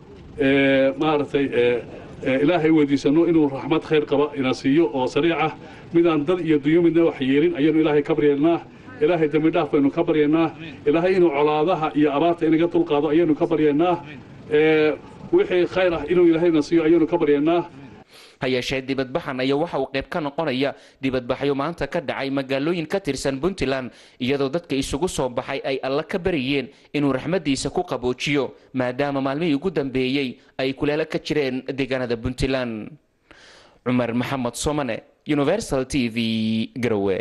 maaragtay ilaahay weydiisano inuu raxmad khayr qaba ina siiyo oo sariic ah midaan dad iyo dunyo midna wax yeelin ayaynu ilaahay ka baryaynaa ilaahay dembi dhaaf baynu ka baryaynaa ilaahay inuu colaadaha iyo abaarta inaga dulqaado ayaynu ka baryaynaa wixii khayr ah inuu ilaahayna siiyo ayaynu ka baryaynaa ha yeeshee dibadbaxan ayaa waxa uu qayb ka noqonaya dibadbaxyo maanta ka dhacay magaalooyin ka tirsan puntland iyadoo dadka isugu soo baxay ay alla ka baryeen inuu raxmaddiisa ku qaboojiyo maadaama maalmihii ugu dambeeyey ay kuleelo ka jireen deegaanada puntland cumar maxamed somane universal t v garowe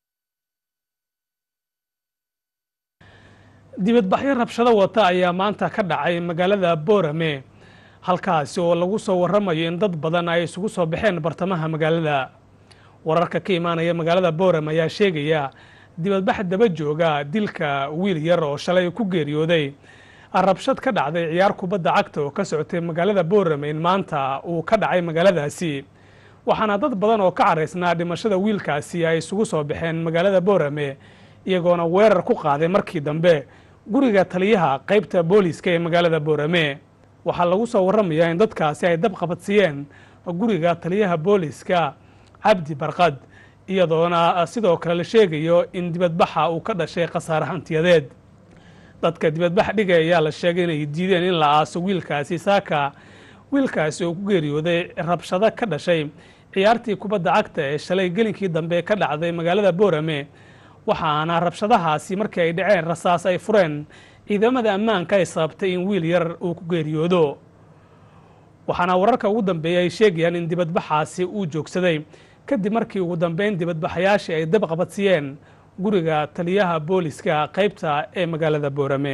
dibadbaxyo rabshado wata ayaa maanta ka dhacay magaalada boorame halkaasi oo lagu soo waramayo in dad badan ay isugu soo baxeen bartamaha magaalada wararka ka imaanaya magaalada boorame ayaa sheegaya dibadbax daba jooga dilka wiil yar oo shalay ku geeriyooday rabshad ka dhacday ciyaar kubadda cagta oo ka socotay magaalada boorame in maanta uu ka dhacay magaaladaasi waxaana dad badan oo ka caraysnaa dhimashada wiilkaasi ay isugu soo baxeen magaalada boorame iyagoona weerar ku qaaday markii dambe guriga taliyaha qaybta booliiska ee magaalada boorame waxaa lagu soo waramayaa in dadkaasi ay dab qabadsiiyeen guriga taliyaha booliiska cabdi barqad iyadoona sidoo kale la sheegayo in dibadbaxa uu ka dhashay khasaare hantiyadeed dadka dibadbax dhigay ayaa la sheegay inay diideen in la aaso wiilkaasi saaka wiilkaasi oo ku geeriyooday rabshado ka dhashay ciyaartii kubadda cagta ee shalay gelinkii dambe ka dhacday magaalada boorame waxaana rabshadahaasi markii ay dhaceen rasaas ay fureen ciidamada ammaanka ay sababtay in wiil yar uu ku geeriyoodo waxaana wararka ugu dambeeya ay sheegayaan in dibadbaxaasi uu joogsaday kadib markii ugu dambeyn dibadbaxayaashii ay dab qabadsiiyeen guriga taliyaha booliska qaybta ee magaalada boorame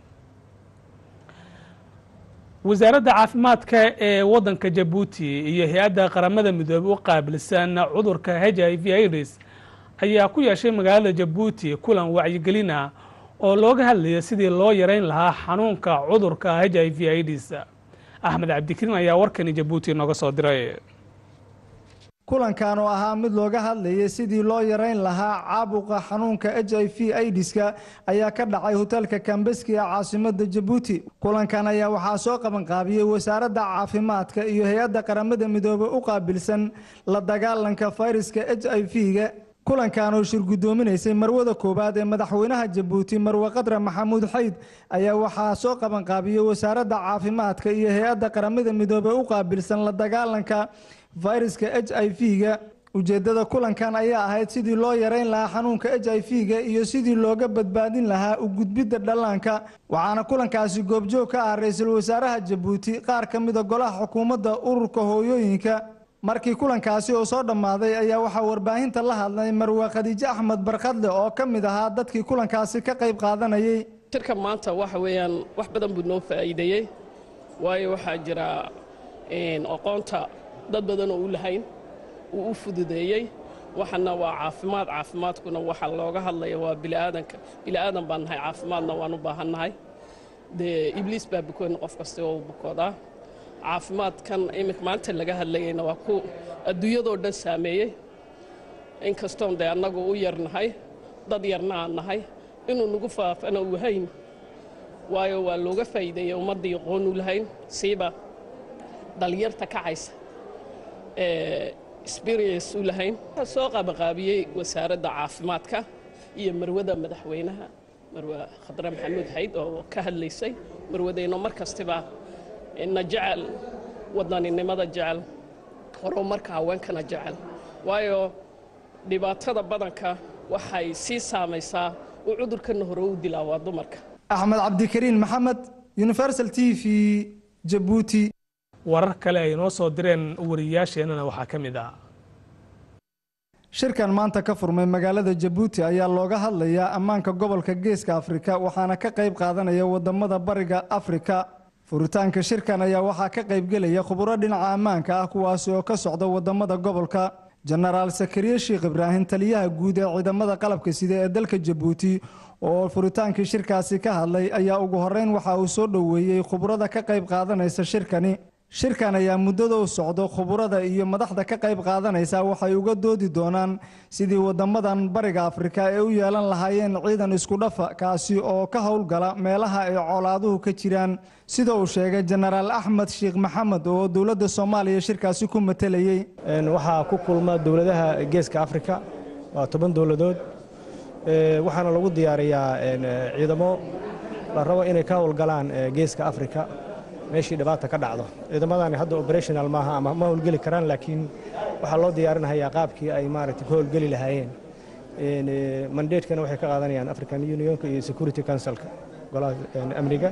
wasaaradda caafimaadka ee waddanka jabuuti iyo hay-adda qaramada midoobey u qaabilsan cudurka h i v ids ayaa ku yeeshay magaalada jabuuti kulan wacyigelin ah oo looga hadlaya sidii loo yareyn lahaa xanuunka cudurka h i v ids axmed cabdikariin ayaa warkani jabuuti nooga soo diray kulankan oo ahaa mid looga hadlayay sidii loo yareyn lahaa caabuqa xanuunka h i v aidiska ayaa ka dhacay hotelka kambeski ee caasimada jabuuti kulankan ayaa waxaa soo qabanqaabiyey wasaaradda caafimaadka iyo hay-adda qaramada midoobey u qaabilsan la dagaalanka fayraska h i v-ga kulankan oo shir guddoominaysay marwada koowaad ee madaxweynaha jabuuti marwe qadre maxamuud xayd ayaa waxaa soo qabanqaabiyey wasaaradda caafimaadka iyo hay-adda qaramada midoobey u qaabilsan la dagaalanka fayraska h i v-ga ujeeddada kulankan ayaa ahayd sidii loo yareyn lahaa xanuunka h i v-ga iyo sidii looga badbaadin lahaa u gudbidda dhallaanka waxaana kulankaasi goobjoog ka ah ra-iisul wasaaraha jabuuti qaar ka mida golaha xukuumadda ururka hooyooyinka markii kulankaasi oo soo dhammaaday ayaa waxaa warbaahinta la hadlay marwe khadiijo axmed barkadle oo ka mid ahaa dadkii kulankaasi ka qayb qaadanayay shirka maanta waxa weeyaan wax badan buu noo faa'iideeyey waayo waxaa jira aqoonta dad badan oo u lahayn uu u fududeeyey waxana waa caafimaad caafimaadkuna waxa looga hadlaya waa biliaadanka biliaadan baan nahay caafimaadna waan u baahannahay dee ibliis baa bukoon qof kasta oo bukoodaa caafimaadkan iminka maanta laga hadlayayna waa ku adduunyadoo dhan saameeyey inkastoon dee annagu u yarnahay dad yarna aan nahay inuu nagu faafana uu hayn waayo waa looga faa'iideeyey ummaddii aqoon u lahayn siiba dhalinyarta kacaysa ee experience u lahayn waxaa soo qaabaqaabiyey wasaaradda caafimaadka iyo marwada madaxweynaha marwe khadre maxamuud xayd oo ka hadlaysay marwadeyno mar kastiba na jecel wadaninimada jecel horumarka haweenkana jecel waayo dhibaatada badanka waxay sii saamaysaa uu cudurkana hore u dilaa waa dumarka axmed cabdikariin maxamed universal t v jabuuti warar kale ay noo soo direen wariyaasheennana waxaa ka mid ah shirkan maanta ka furmay magaalada jabuuti ayaa looga hadlayaa ammaanka gobolka geeska afrika waxaana ka qayb qaadanaya wadamada bariga afrika furitaanka shirkan ayaa waxaa ka qaybgelaya khuburo dhinaca ammaanka ah kuwaasi oo ka socda wadamada gobolka jenaraal sakariye sheekh ibraahim taliyaha guud ee ciidamada qalabka sida ee dalka jabuuti oo furitaankii shirkaasi ka hadlay ayaa ugu horeyn waxa uu soo dhoweeyey khuburada ka qayb qaadanaysa shirkani shirkan ayaa muddada u socdo khuburada iyo madaxda ka qayb qaadanaysa waxay uga doodi doonaan sidii wadamadan bariga afrika ee u yeelan lahaayeen ciidan isku dhafa kaasi oo ka howlgala meelaha ay colaaduhu ka jiraan sida uu sheegay jenaraal axmed sheekh maxamed oo dowladda soomaaliya shirkaasi ku matelayey waxaa ku kulma dowladaha geeska afrika waa toban dowladood waxaana lagu diyaariyaa ciidamo la rabo inay ka howlgalaan geeska afrika meeshii dhibaata ka dhacdo ciidamadani hadda operational maaha ama ma howlgeli karaan laakiin waxaa loo diyaarinhayaa qaabkii ay maaragtay ka howlgeli lahaayeen mandatekana waxay ka qaadanayaan african unionka iyo security councilka golaha amniga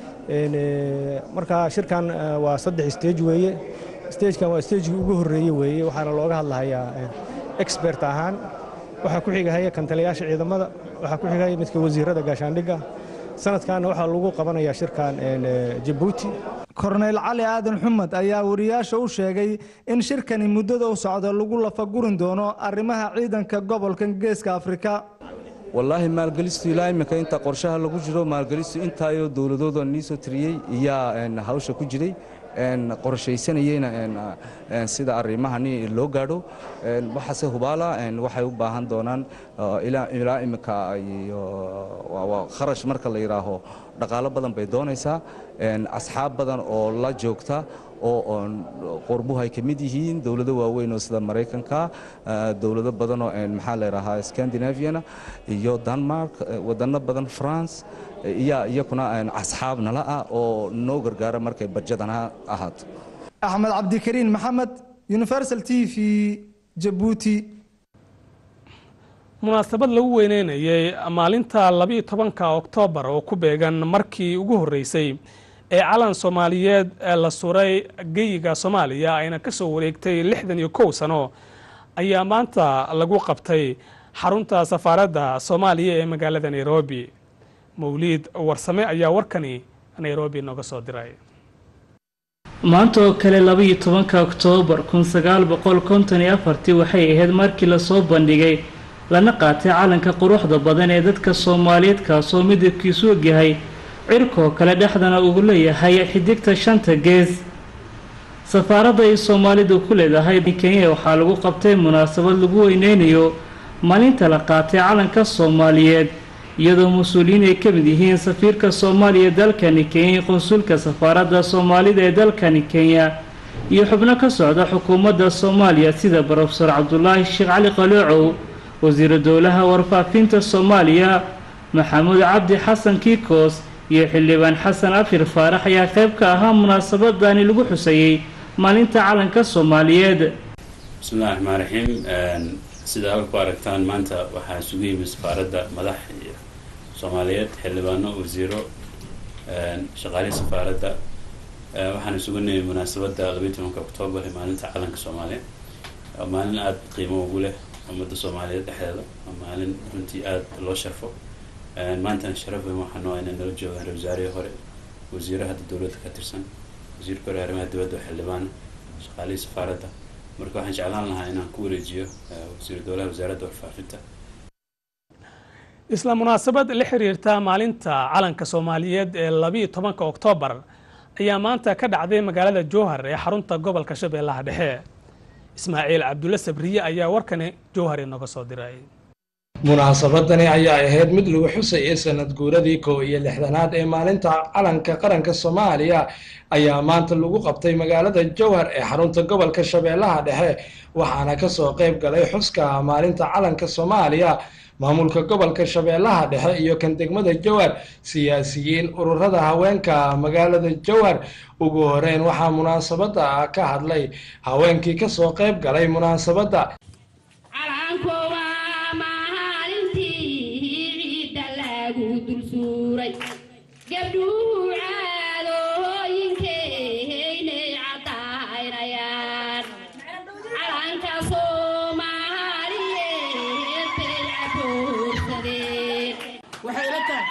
marka shirkan waa saddex stage weeye stagekan waa stagekii ugu horreeye weeye waxaana looga hadlahayaa expert ahaan waxaa ku xigahaya kantaliyaasha ciidamada waxaa ku xigahaya midka wasiirada gaashaandhigga sanadkaana waxaa lagu qabanayaa shirkan jabuuti korneyl cali aadan xumed ayaa wariyaasha u sheegay in shirkani muddada u socda lagu lafagurin doono arrimaha ciidanka gobolka geeska afrika wallaahi maalgelistu ilaa iminka inta qorshaha lagu jiro maalgelistu intaayoo dowladooda niisoo tiriyey iyaa hawsha ku jiray qorshaysanayeyna sida arrimahani loo gaadho waxaase hubaala waxay u baahan doonaan ilaa iminka kharash marka la yidhaaho dhaqaalo badan bay doonaysaa asxaab badan oo la joogta oo qorbuhu ay ka mid yihiin dowlado waaweyn oo sida maraykanka dowlado badanoo maxaa la yidhaahaa scandinaviana iyo denmark wadano badan france iyaa iyakuna asxaab nala ah oo noo gargaara markay barjadana ahaato axmed cabdikariin maxamed universal t v jabuuti munaasabad lagu weyneynayay maalinta labiiyo tobanka oktoobar oo ku beegan markii ugu horreysay ee calan soomaaliyeed ee la suray geyiga soomaaliya ayna ka soo wareegtay lixdan iyo kow sano ayaa maanta lagu qabtay xarunta safaaradda soomaaliya ee magaalada nairobi mawliid warsame ayaa warkani nairobi nooga soo diray maanta oo kale labaiyo tobanka oktoobar kun sagaal boqol konton iyo afartii waxay ahayd markii lasoo bandhigay lana qaatay calanka quruxda badan ee dadka soomaaliyeed kaasoo midabkiisu ogyahay cirkoo kale dhexdana uu leeyahay xidigta shanta gees safaaradda ay soomaalidu ku leedahay kenya waxaa lagu qabtay munaasabad lagu weyneynayo maalinta la qaatay calanka soomaaliyeed iyadoo mas-uuliyiin ay ka mid yihiin safiirka soomaaliya dalkani kenya qonsulka safaaradda soomaalida ee dalkani kenya iyo xubno ka socda xukuumadda soomaaliya sida brofesor cabdulaahi sheekh cali qaloocow wasiiru dowlaha warfaafinta soomaaliya maxamuud cabdi xasan kiikos iyo xildhibaan xasan afir faarax ayaa qayb ka ahaa munaasabadani lagu xusayey maalinta calanka soomaaliyeed bismillahi raxmaan raxiim sida halka ku aragtaan maanta waxaa isugu yimid safaaradda madax soomaaliyeed xildhibaano wasiiro shaqaalihii safaaradda waxaan isugu nimi munaasabadda labayi tobanka oktoobar ee maalinta calanka soomaaliya waa maalin aada qiimo ugu leh ummadda soomaaliyeed dhexdeeda waa maalin runtii aada loo sharfo maantana sharaf weyn waxaa noo inay nala joogaan ra wasaarihii hore wasiiro hadda dowladda ka tirsan wasiirka hore arrimaha dibadda xildhibaana shaqaalihii safaaradda marka waxaan jeclaan lahaa inaan ku wareejiyo wasiiru dowlaha wasaaradda warfaafinta isla munaasabad la xiriirta maalinta calanka soomaaliyeed ee labiiyo tobanka oktoobar ayaa maanta ka dhacday magaalada jowhar ee xarunta gobolka shabeellaha dhexe ismaaciil cabdulle sabriye ayaa warkani jowhar inooga soo diray munaasabadani ayaa ahayd mid lagu xusayay sanad guuradii kow iyo lixdanaad ee maalinta calanka qaranka soomaaliya ayaa maanta lagu qabtay magaalada jowhar ee xarunta gobolka shabeellaha dhexe waxaana kasoo qayb galay xuska maalinta calanka soomaaliya maamulka gobolka shabeellaha dhexe iyo kan degmada jowhar siyaasiyiin ururada haweenka magaalada jowhar ugu horeyn waxaa munaasabada ka hadlay haweenkii kasoo qayb galay munaasabadda waxay ila tahay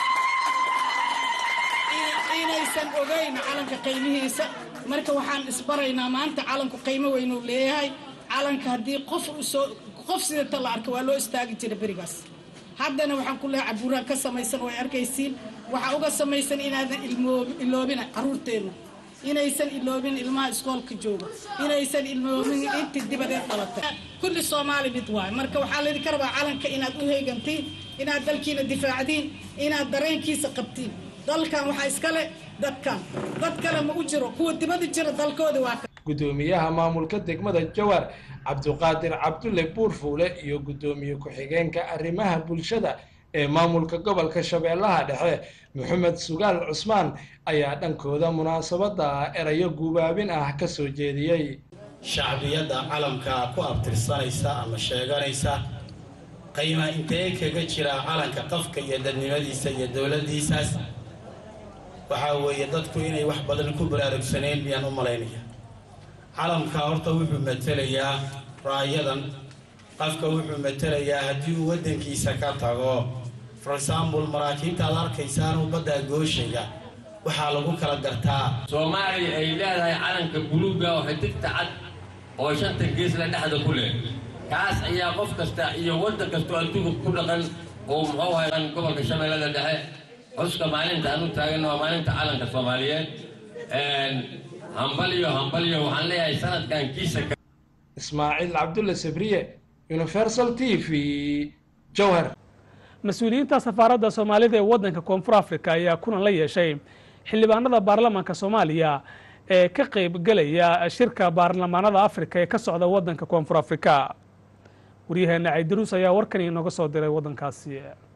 inaysan ogayn calanka qiimihiisa marka waxaan isbaraynaa maanta calanku qiimo weynuu leeyahay calanka haddii qof usoo qof sidata la arka waa loo istaagi jira berigaas haddana waxaan ku leehay cabuuraha ka samaysan way arkaysiin waxaa uga samaysan inaadan iloobina caruurteenna inaysan iloobin ilmaha iskoolka jooga inaysan iloobin intii dibadeed dhalatay kulli soomaali mid waayo marka waxaa laydinka rabaa calanka inaad u heegantiin inaad dalkiina difaacdiin inaad dareenkiisa qabtiin dalkan waxaa iskale dadkan dad kale ma u jiro kuwa dibada jira dalkooda waa gudoomiyaha maamulka degmada jowhar cabduqaadir cabdulle buurfuule iyo gudoomiye ku-xigeenka arrimaha bulshada ee maamulka gobolka shabeellaha dhexe maxamed sugaal cusmaan ayaa dhankooda munaasabada erayo guubaabin ah ka soo jeediyey shacbiyadda calamka ku abtirsanaysa ama sheeganaysa qiima intee kaga jira calanka qafka iyo dadnimadiisa iyo dowladdiisaas waxaa weeye dadku inay wax badan ku baraarugsaneen miyaan u malaynaya calamka horta wuxuu matelayaa raayadan qafka wuxuu matelayaa haddii uu waddankiisa ka tago for example maraakiibta aad arkaysaanuu baddaa gooshaya waxaa lagu kala gartaa soomaaliya ay leedahay calanka buluuga oo xidigta cad oo shanta geesla dhexda ku leh kaas ayaa qof kasta iyo waddan kastoo adduunka ku dhaqan oo muxuu hayaan gobolka shabeellada dhexe xuska maalinta aan u taagan waa maalinta calanka soomaaliyeed hambalyo hambalyo waxaan leeyahay sanadkan kiisa ismaaciil cabdulle sabriye universal t v jowhar mas-uuliyiinta safaaradda soomaalida ee waddanka koonfur africa ayaa kulan la yeeshay xildhibaanada baarlamaanka soomaaliya ee ka qayb gelaya shirka baarlamaanada afrika ee ka socda waddanka koonfur afrika waryaheena caydaruus ayaa warkan inooga soo diray waddankaasi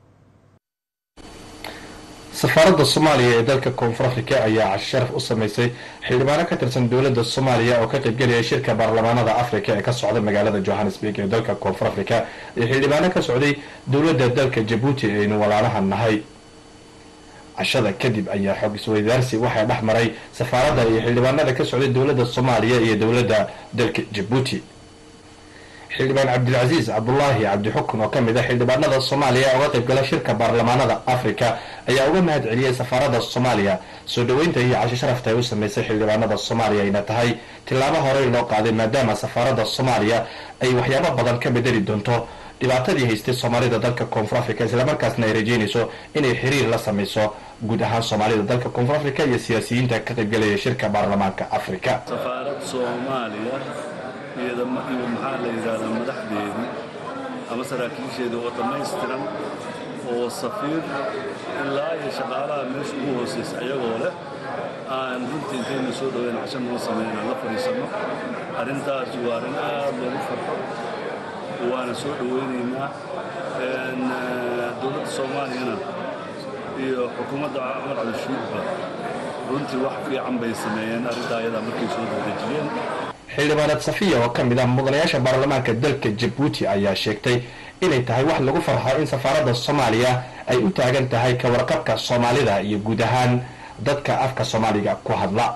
safaaradda soomaaliya ee dalka koonfur afrika ayaa cashi sharaf u sameysay xildhibaano ka tirsan dowladda soomaaliya oo ka qaybgelaya shirka baarlamaanada afrika ee ka socda magaalada johannesburg ee dalka koonfur afrika iyo xildhibaano ka socday dowladda dalka jabuuti aynu walaalaha nahay cashada kadib ayaa xog isweydaarsi waxaa dhex maray safaaradda iyo xildhibaanada ka socday dowladda soomaaliya iyo dowladda dalka jabuuti xildhibaan cabdilcasiis cabdulaahi cabdixukun oo ka mid ah xildhibaanada soomaaliya uga qaybgala shirka baarlamaanada afrika ayaa uga mahad celiyey safaaradda soomaaliya soo dhoweynta iyo cashi sharafta ay u sameysay xildhibaanada soomaaliya ayna tahay tillaabo horey loo qaaday maadaama safaaradda soomaaliya ay waxyaabo badan ka bedeli doonto dhibaatadii haystay soomaalida dalka koonfur africa islamarkaasna ay rajeynayso inay xiriir la sameyso guud ahaan soomaalida dalka koonfur africa iyo siyaasiyiinta ka qaybgelaya shirka baarlamaanka afrika iyo maxaa la yidhaahdaa madaxdeedii ama saraakiisheedii oo dhammaystiran oo safiir ilaa iyo shaqaalaha meesha ugu hoosaysa ayagoo leh aan runtii intayna soo dhaweyn cashan noo sameyn aan la fadhiisanno arrintaas waa arrin aad loogu farxo waana soo dhoweynaynaa dowladda soomaaliyana iyo xukuumadda cumar cabdishuudba runtii wax fiican bay sameeyeen arrintaa ayadaa markay soo dadejiyeen xildhibaanad safiya oo ka mid ah mudanayaasha baarlamaanka dalka jabuuti ayaa sheegtay inay tahay wax lagu farxo in safaaradda soomaaliya ay u taagan tahay ka warqabka soomaalida iyo guud ahaan dadka afka soomaaliga ku hadla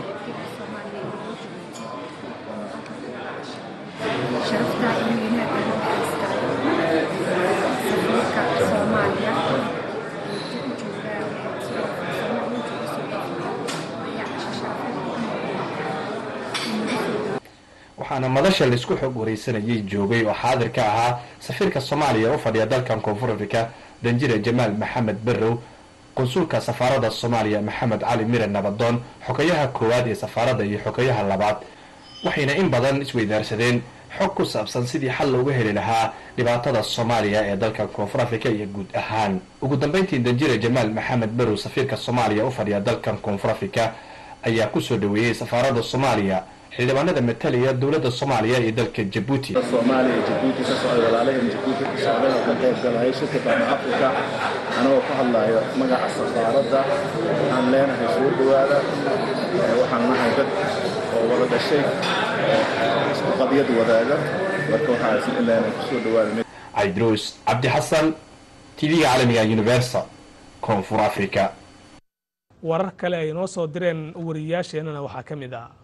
waxaana madasha laisku xog wareysanayay joogay oo xaadir ka ahaa safiirka soomaaliya u fadhiya dalkan koonfur afrika danjire jamaal maxamed barrow qunsulka safaaradda soomaaliya maxamed cali mire nabadoon xogayaha koowaad ee safaaradda iyo xogayaha labaad waxayna in badan isweydaarsadeen xog ku saabsan sidii xal looga heli lahaa dhibaatada soomaaliya ee dalka koonfur afrika iyo guud ahaan ugu dambeyntii danjire jamaal maxamed barrow safiirka soomaaliya u fadhiya dalkan koonfur afrika ayaa kusoo dhaweeyey safaaradda soomaaliya xildhibaanada matalaya dowladda soomaaliya iyo dalka jabuuti soomaaliya jabuuti ka socday walaalaheen jabuuti ka socday oo ka qayb galaya shirka baan afrika anagoo ku hadlayo magaca safaaradda waxaan leenahay soo dhowaada waxaan nahay dad oo wada dhashay isku qadyad wadaaga marka waxaa isla leenahay kusoo dhowaada cabdiruus cabdi xasan tv-ga caalamiga universal koonfur africa warar kale ay noo soo direen wariyayaasheenana waxaa ka mid ah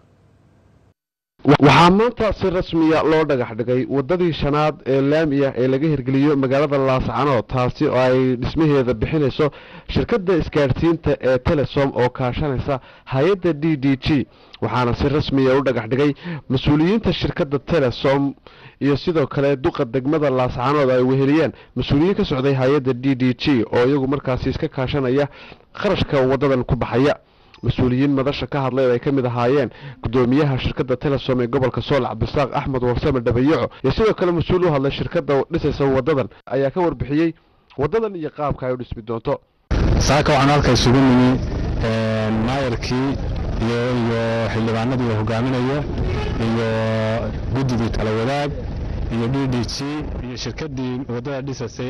waxaa maanta si rasmiya loo dhagax dhigay waddadii shanaad ee laami ah ee laga hirgeliyo magaalada laascanood taasi oo ay dhismaheeda bixinayso shirkadda isgaadhsiinta ee telesom oo kaashanaysa hay-adda d d g waxaana si rasmiya u dhagax dhigay mas-uuliyiinta shirkadda telesom iyo sidoo kale duqa degmada laascanood ay weheliyeen mas-uuliyiin ka socday hay-adda d d g oo iyagu markaasi iska kaashanaya qarashka waddadan ku baxaya mas-uuliyiin madasha ka hadlay oo ay ka mid ahaayeen gudoomiyaha shirkadda telesom ee gobolka sool cabdisaaq axmed warsame dhabayaco iyo sidoo kale mas-uul u hadlay shirkadda dhisaysa waddadan ayaa ka warbixiyey waddadan iyo qaabka ay u dhismi doonto saaka waxaan halka isugu nimi maayarkii iyo iyo xildhibaanadii uu hogaaminayo iyo guddidii tala wadaag iyo d d g iyo shirkaddii waddada dhisaysay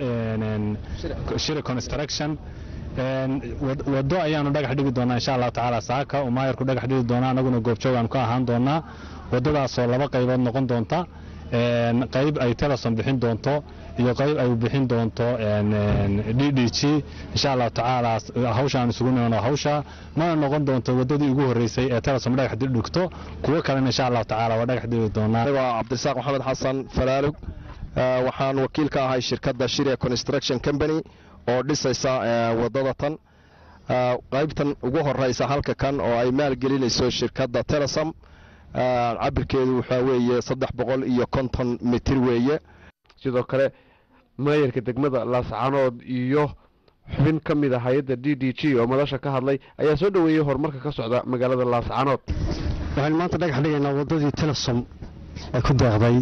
ee shiri construction waddo ayaanu dhagax dhigi doonaa insha allahu tacaala saaka uu maayarku dhagax dhigi doonaa anaguna goobjoog aanu ka ahaan doonaa waddadaasoo laba qaybood noqon doonta qayb ay telesom bixin doonto iyo qayb ay bixin doonto d d g insha allahu tacaala hawshaan isugu nimano hawsha mana noqon doonto waddadii ugu horreysay ee telesom dhagax dhigto kuwo kalena insha allahu tacaala waa dhagax dhigi doonaa cabdirasaaq maxamed xasan falaalug waxaan wakiil ka ahay shirkadda shire construction company oo dhisaysa waddada tan qaybtan ugu horeysa halka kan oo ay maalgelinayso shirkadda telesom cabirkeedu waxaa weeye saddex boqol iyo konton mitir weeye sidoo kale maayarka degmada laascanood iyo xubin ka mid a hay-adda d d g oo madasha ka hadlay ayaa soo dhoweeyey horumarka ka socda magaalada laascanood waxaynu maanta dhagax dhigaynaa waddadii telesom ay ku deeqday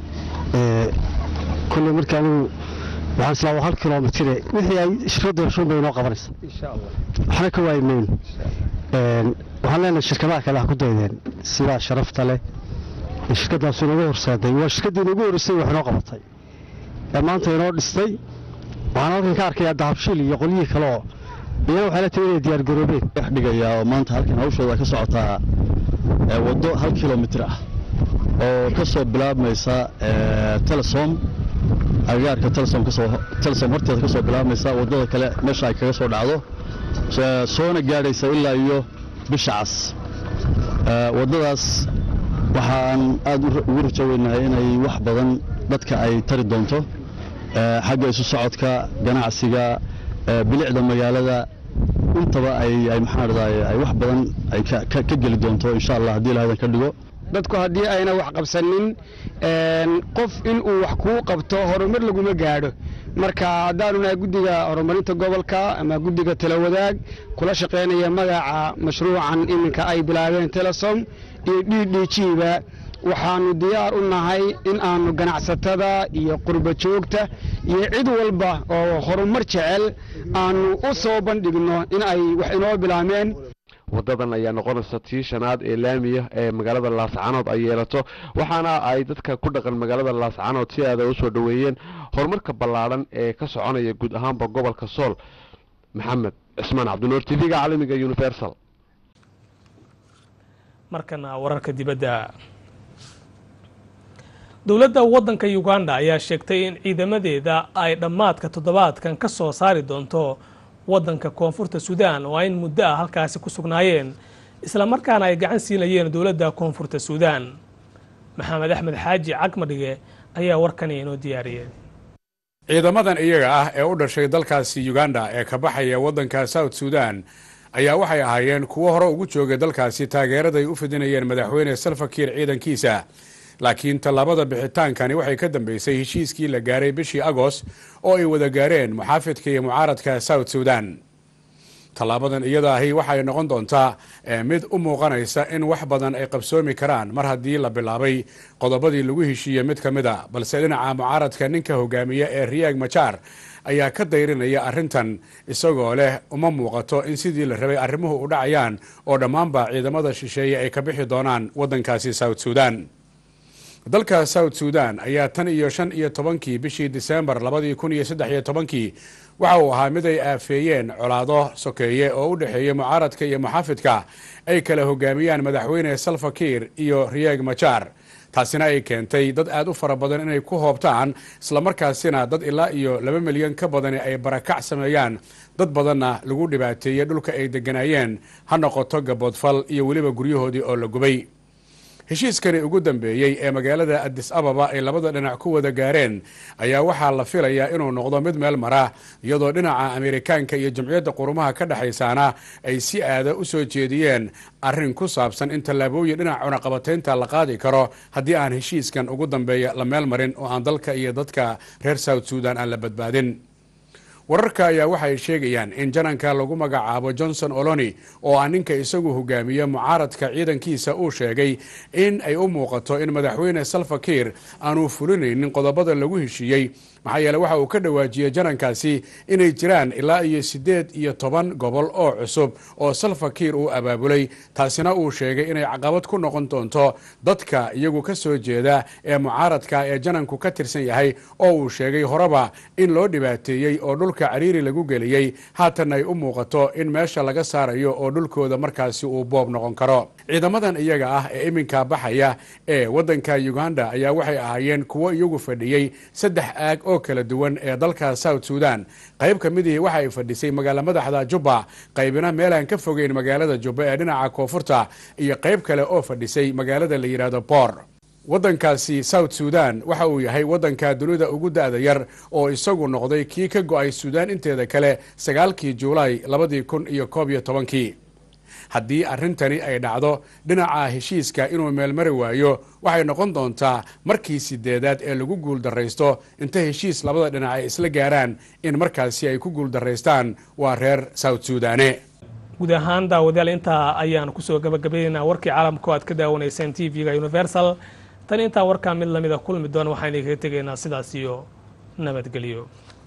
kulley markii anigu waxaan islaa waa hal kilomitire wixii ay shirkadda heshuun bay inoo qabanaysa waxna ka waayi mayno waxaan leenahay shirkadaha kale ha ku daydeen sidaa sharafta leh ee shirkaddaasu inagu horseeday waa shirkaddii inagu horreysay wax inoo qabatay ee maanta inoo dhistay waxaan halkan ka arkayaa dahabshiil iyo qolyihii kale oo iyana waxay la timi inay diyaar garoobeen dhigayaa oo maanta halkan hawshooda ka socotaa waddo hal kilomitir ah oo ka soo bilaabmaysa telesom agagaarka telesom kasoo telesom horteeda ka soo bilaabmaysa waddada kale meesha ay kaga soo dhacdo soona gaadhaysa ilaa iyo bisha cas waddadaas waxaan aad ugu rajoweynahay inay wax badan dadka ay tari doonto xagga isu socodka ganacsiga bilicda magaalada intaba ay ay maxaan dhahday ay wax badan ay ka geli doonto insha allah haddii ilaahadan ka dhigo dadku haddii ayna wax qabsanin qof inuu wax kuu qabto horumar laguma gaadho marka haddaanu nahay guddiga horumarinta gobolka ama guddiga talawadaag kula shaqaynaya magaca mashruucan iminka ay bilaabeen telesom iyo d d g ba waxaanu diyaar u nahay in aanu ganacsatada iyo qurba joogta iyo cid walba oo horumar jecel aanu u soo bandhigno in ay wax inoo bilaameen waddadan ayaa noqonaysa tii shanaad ee laamiya ee magaalada laascanood ay yeelato waxaana ay dadka ku dhaqan magaalada laascanood si aada u soo dhoweeyeen horumarka ballaadhan ee ka soconaya guud ahaanba gobolka sool maxamed cismaan cabdinuur t v-ga caalamiga universal markana wararka dibadda dowladda waddanka uganda ayaa sheegtay in ciidamadeeda ay dhammaadka toddobaadkan ka soo saari doonto waddanka koonfurta suudaan oo ayn muddo ah halkaasi ku sugnaayeen islamarkaana ay gacan siinayeen dowladda koonfurta suudaan maxamed axmed xaaji cagmadhige ayaa warkani inoo diyaariyey ciidamadan iyaga ah ee u dhashay dalkaasi uganda ee ka baxaya waddanka south suudan ayaa waxay ahaayeen kuwo hore ugu joogay dalkaasi taageeraday u fidinayeen madaxweyne salfakiir ciidankiisa laakiin tallaabada bixitaankani waxay ka dambeysay heshiiskii la gaaray bishii agost oo ay wada gaareen muxaafidka iyo mucaaradka south sudan tallaabadan iyada ahi waxay noqon doontaa mid u muuqanaysa in wax badan ay qabsoomi karaan mar haddii la bilaabay qodobadii lagu heshiiyey mid ka mid a balse dhinaca mucaaradka ninka hogaamiya ee riyaag majaar ayaa ka dayrinaya arrintan isagoo leh uma muuqato in sidii la rabay arrimuhu u dhacayaan oo dhammaanba ciidamada shisheeye ay ka bixi doonaan waddankaasi south sudan dalka south sudan ayaa tan iyo shan iyo tobankii bishii disembar labadii kun iyo saddex iyo tobankii waxa uu ahaa mid ay aafeeyeen colaado sokeeye oo u dhexeeya mucaaradka iyo muxaafidka ay kala hogaamiyaan madaxweyne salfakiir iyo riyaag majaar taasina ay keentay dad aad u fara badan inay ku hoobtaan islamarkaasina dad ilaa iyo laba milyan ka badani ay barakac sameeyaan dad badanna lagu dhibaateeyey dhulka ay degganaayeen ha noqoto gaboodfal iyo weliba guryahoodii oo la gubay heshiiskani ugu dambeeyey ee magaalada adis ababa ay labada dhinac ku wada gaareen ayaa waxaa la filayaa inuu noqdo mid meel mara iyadoo dhinaca ameerikaanka iyo jamciyadda qurumaha ka dhexaysaana ay si aada u soo jeediyeen arrin ku saabsan in tallaabooyin dhinaca cunaqabataynta la qaadi karo haddii aan heshiiskan ugu dambeeya la meel marin oo aan dalka iyo dadka reer south sudan aan la badbaadin wararka ayaa waxay sheegayaan in jananka lagu magacaabo johnson oloni oo ah ninka isagu hogaamiye mucaaradka ciidankiisa uu sheegay in ay u muuqato in madaxweyne salfakiir aanu fulinaynin qodobada lagu heshiiyey maxaa yeele waxa uu ka dhawaajiyey janankaasi inay jiraan ilaa iyo siddeed iyo toban gobol oo cusub oo salfakiir uu abaabulay taasina uu sheegay inay caqabad ku noqon doonto dadka iyagu ka soo jeeda ee mucaaradka ee jananku ka tirsan yahay oo uu sheegay horeba in loo dhibaateeyey oo dhulka cariiri lagu geliyey haatan ay u muuqato in meesha laga saarayo oo dhulkooda markaasi uu boob noqon karo ciidamadan iyaga ah ee iminka baxaya ee waddanka uganda ayaa waxay ahaayeen kuwo iyagu fadhiyey saddex aag oo kala duwan ee dalka south sudan qayb ka midihii waxa ay fadhisay magaala madaxda jubba qaybina meelaan ka fogeyn magaalada jubba ee dhinaca koonfurta iyo qayb kale oo fadhisay magaalada la yidhaahdo boor waddankaasi south sudan waxa uu yahay waddanka dunida ugu da-da yar oo isagu noqday kii ka go-ay suudaan inteeda kale sagaalkii juulaay labadii kun iyo koob iyo tobankii haddii arrintani ay dhacdo dhinaca heshiiska inuu meelmari waayo waxay noqon doontaa markii sideedaad ee lagu guuldaraysto inta heshiis labada dhinac ay isla gaaraan in markaasi ay ku guuldaraystaan waa reer south suudane guud ahaan daawadayaal intaa ayaan kusoo gabagabaynaynaa warkii caalamka oo aad ka daawanayseen t v-ga universal tan intaa warkaa mid lamida kulmi doona waxaan idinkaga tegaynaa sidaas iyo nabadgelyo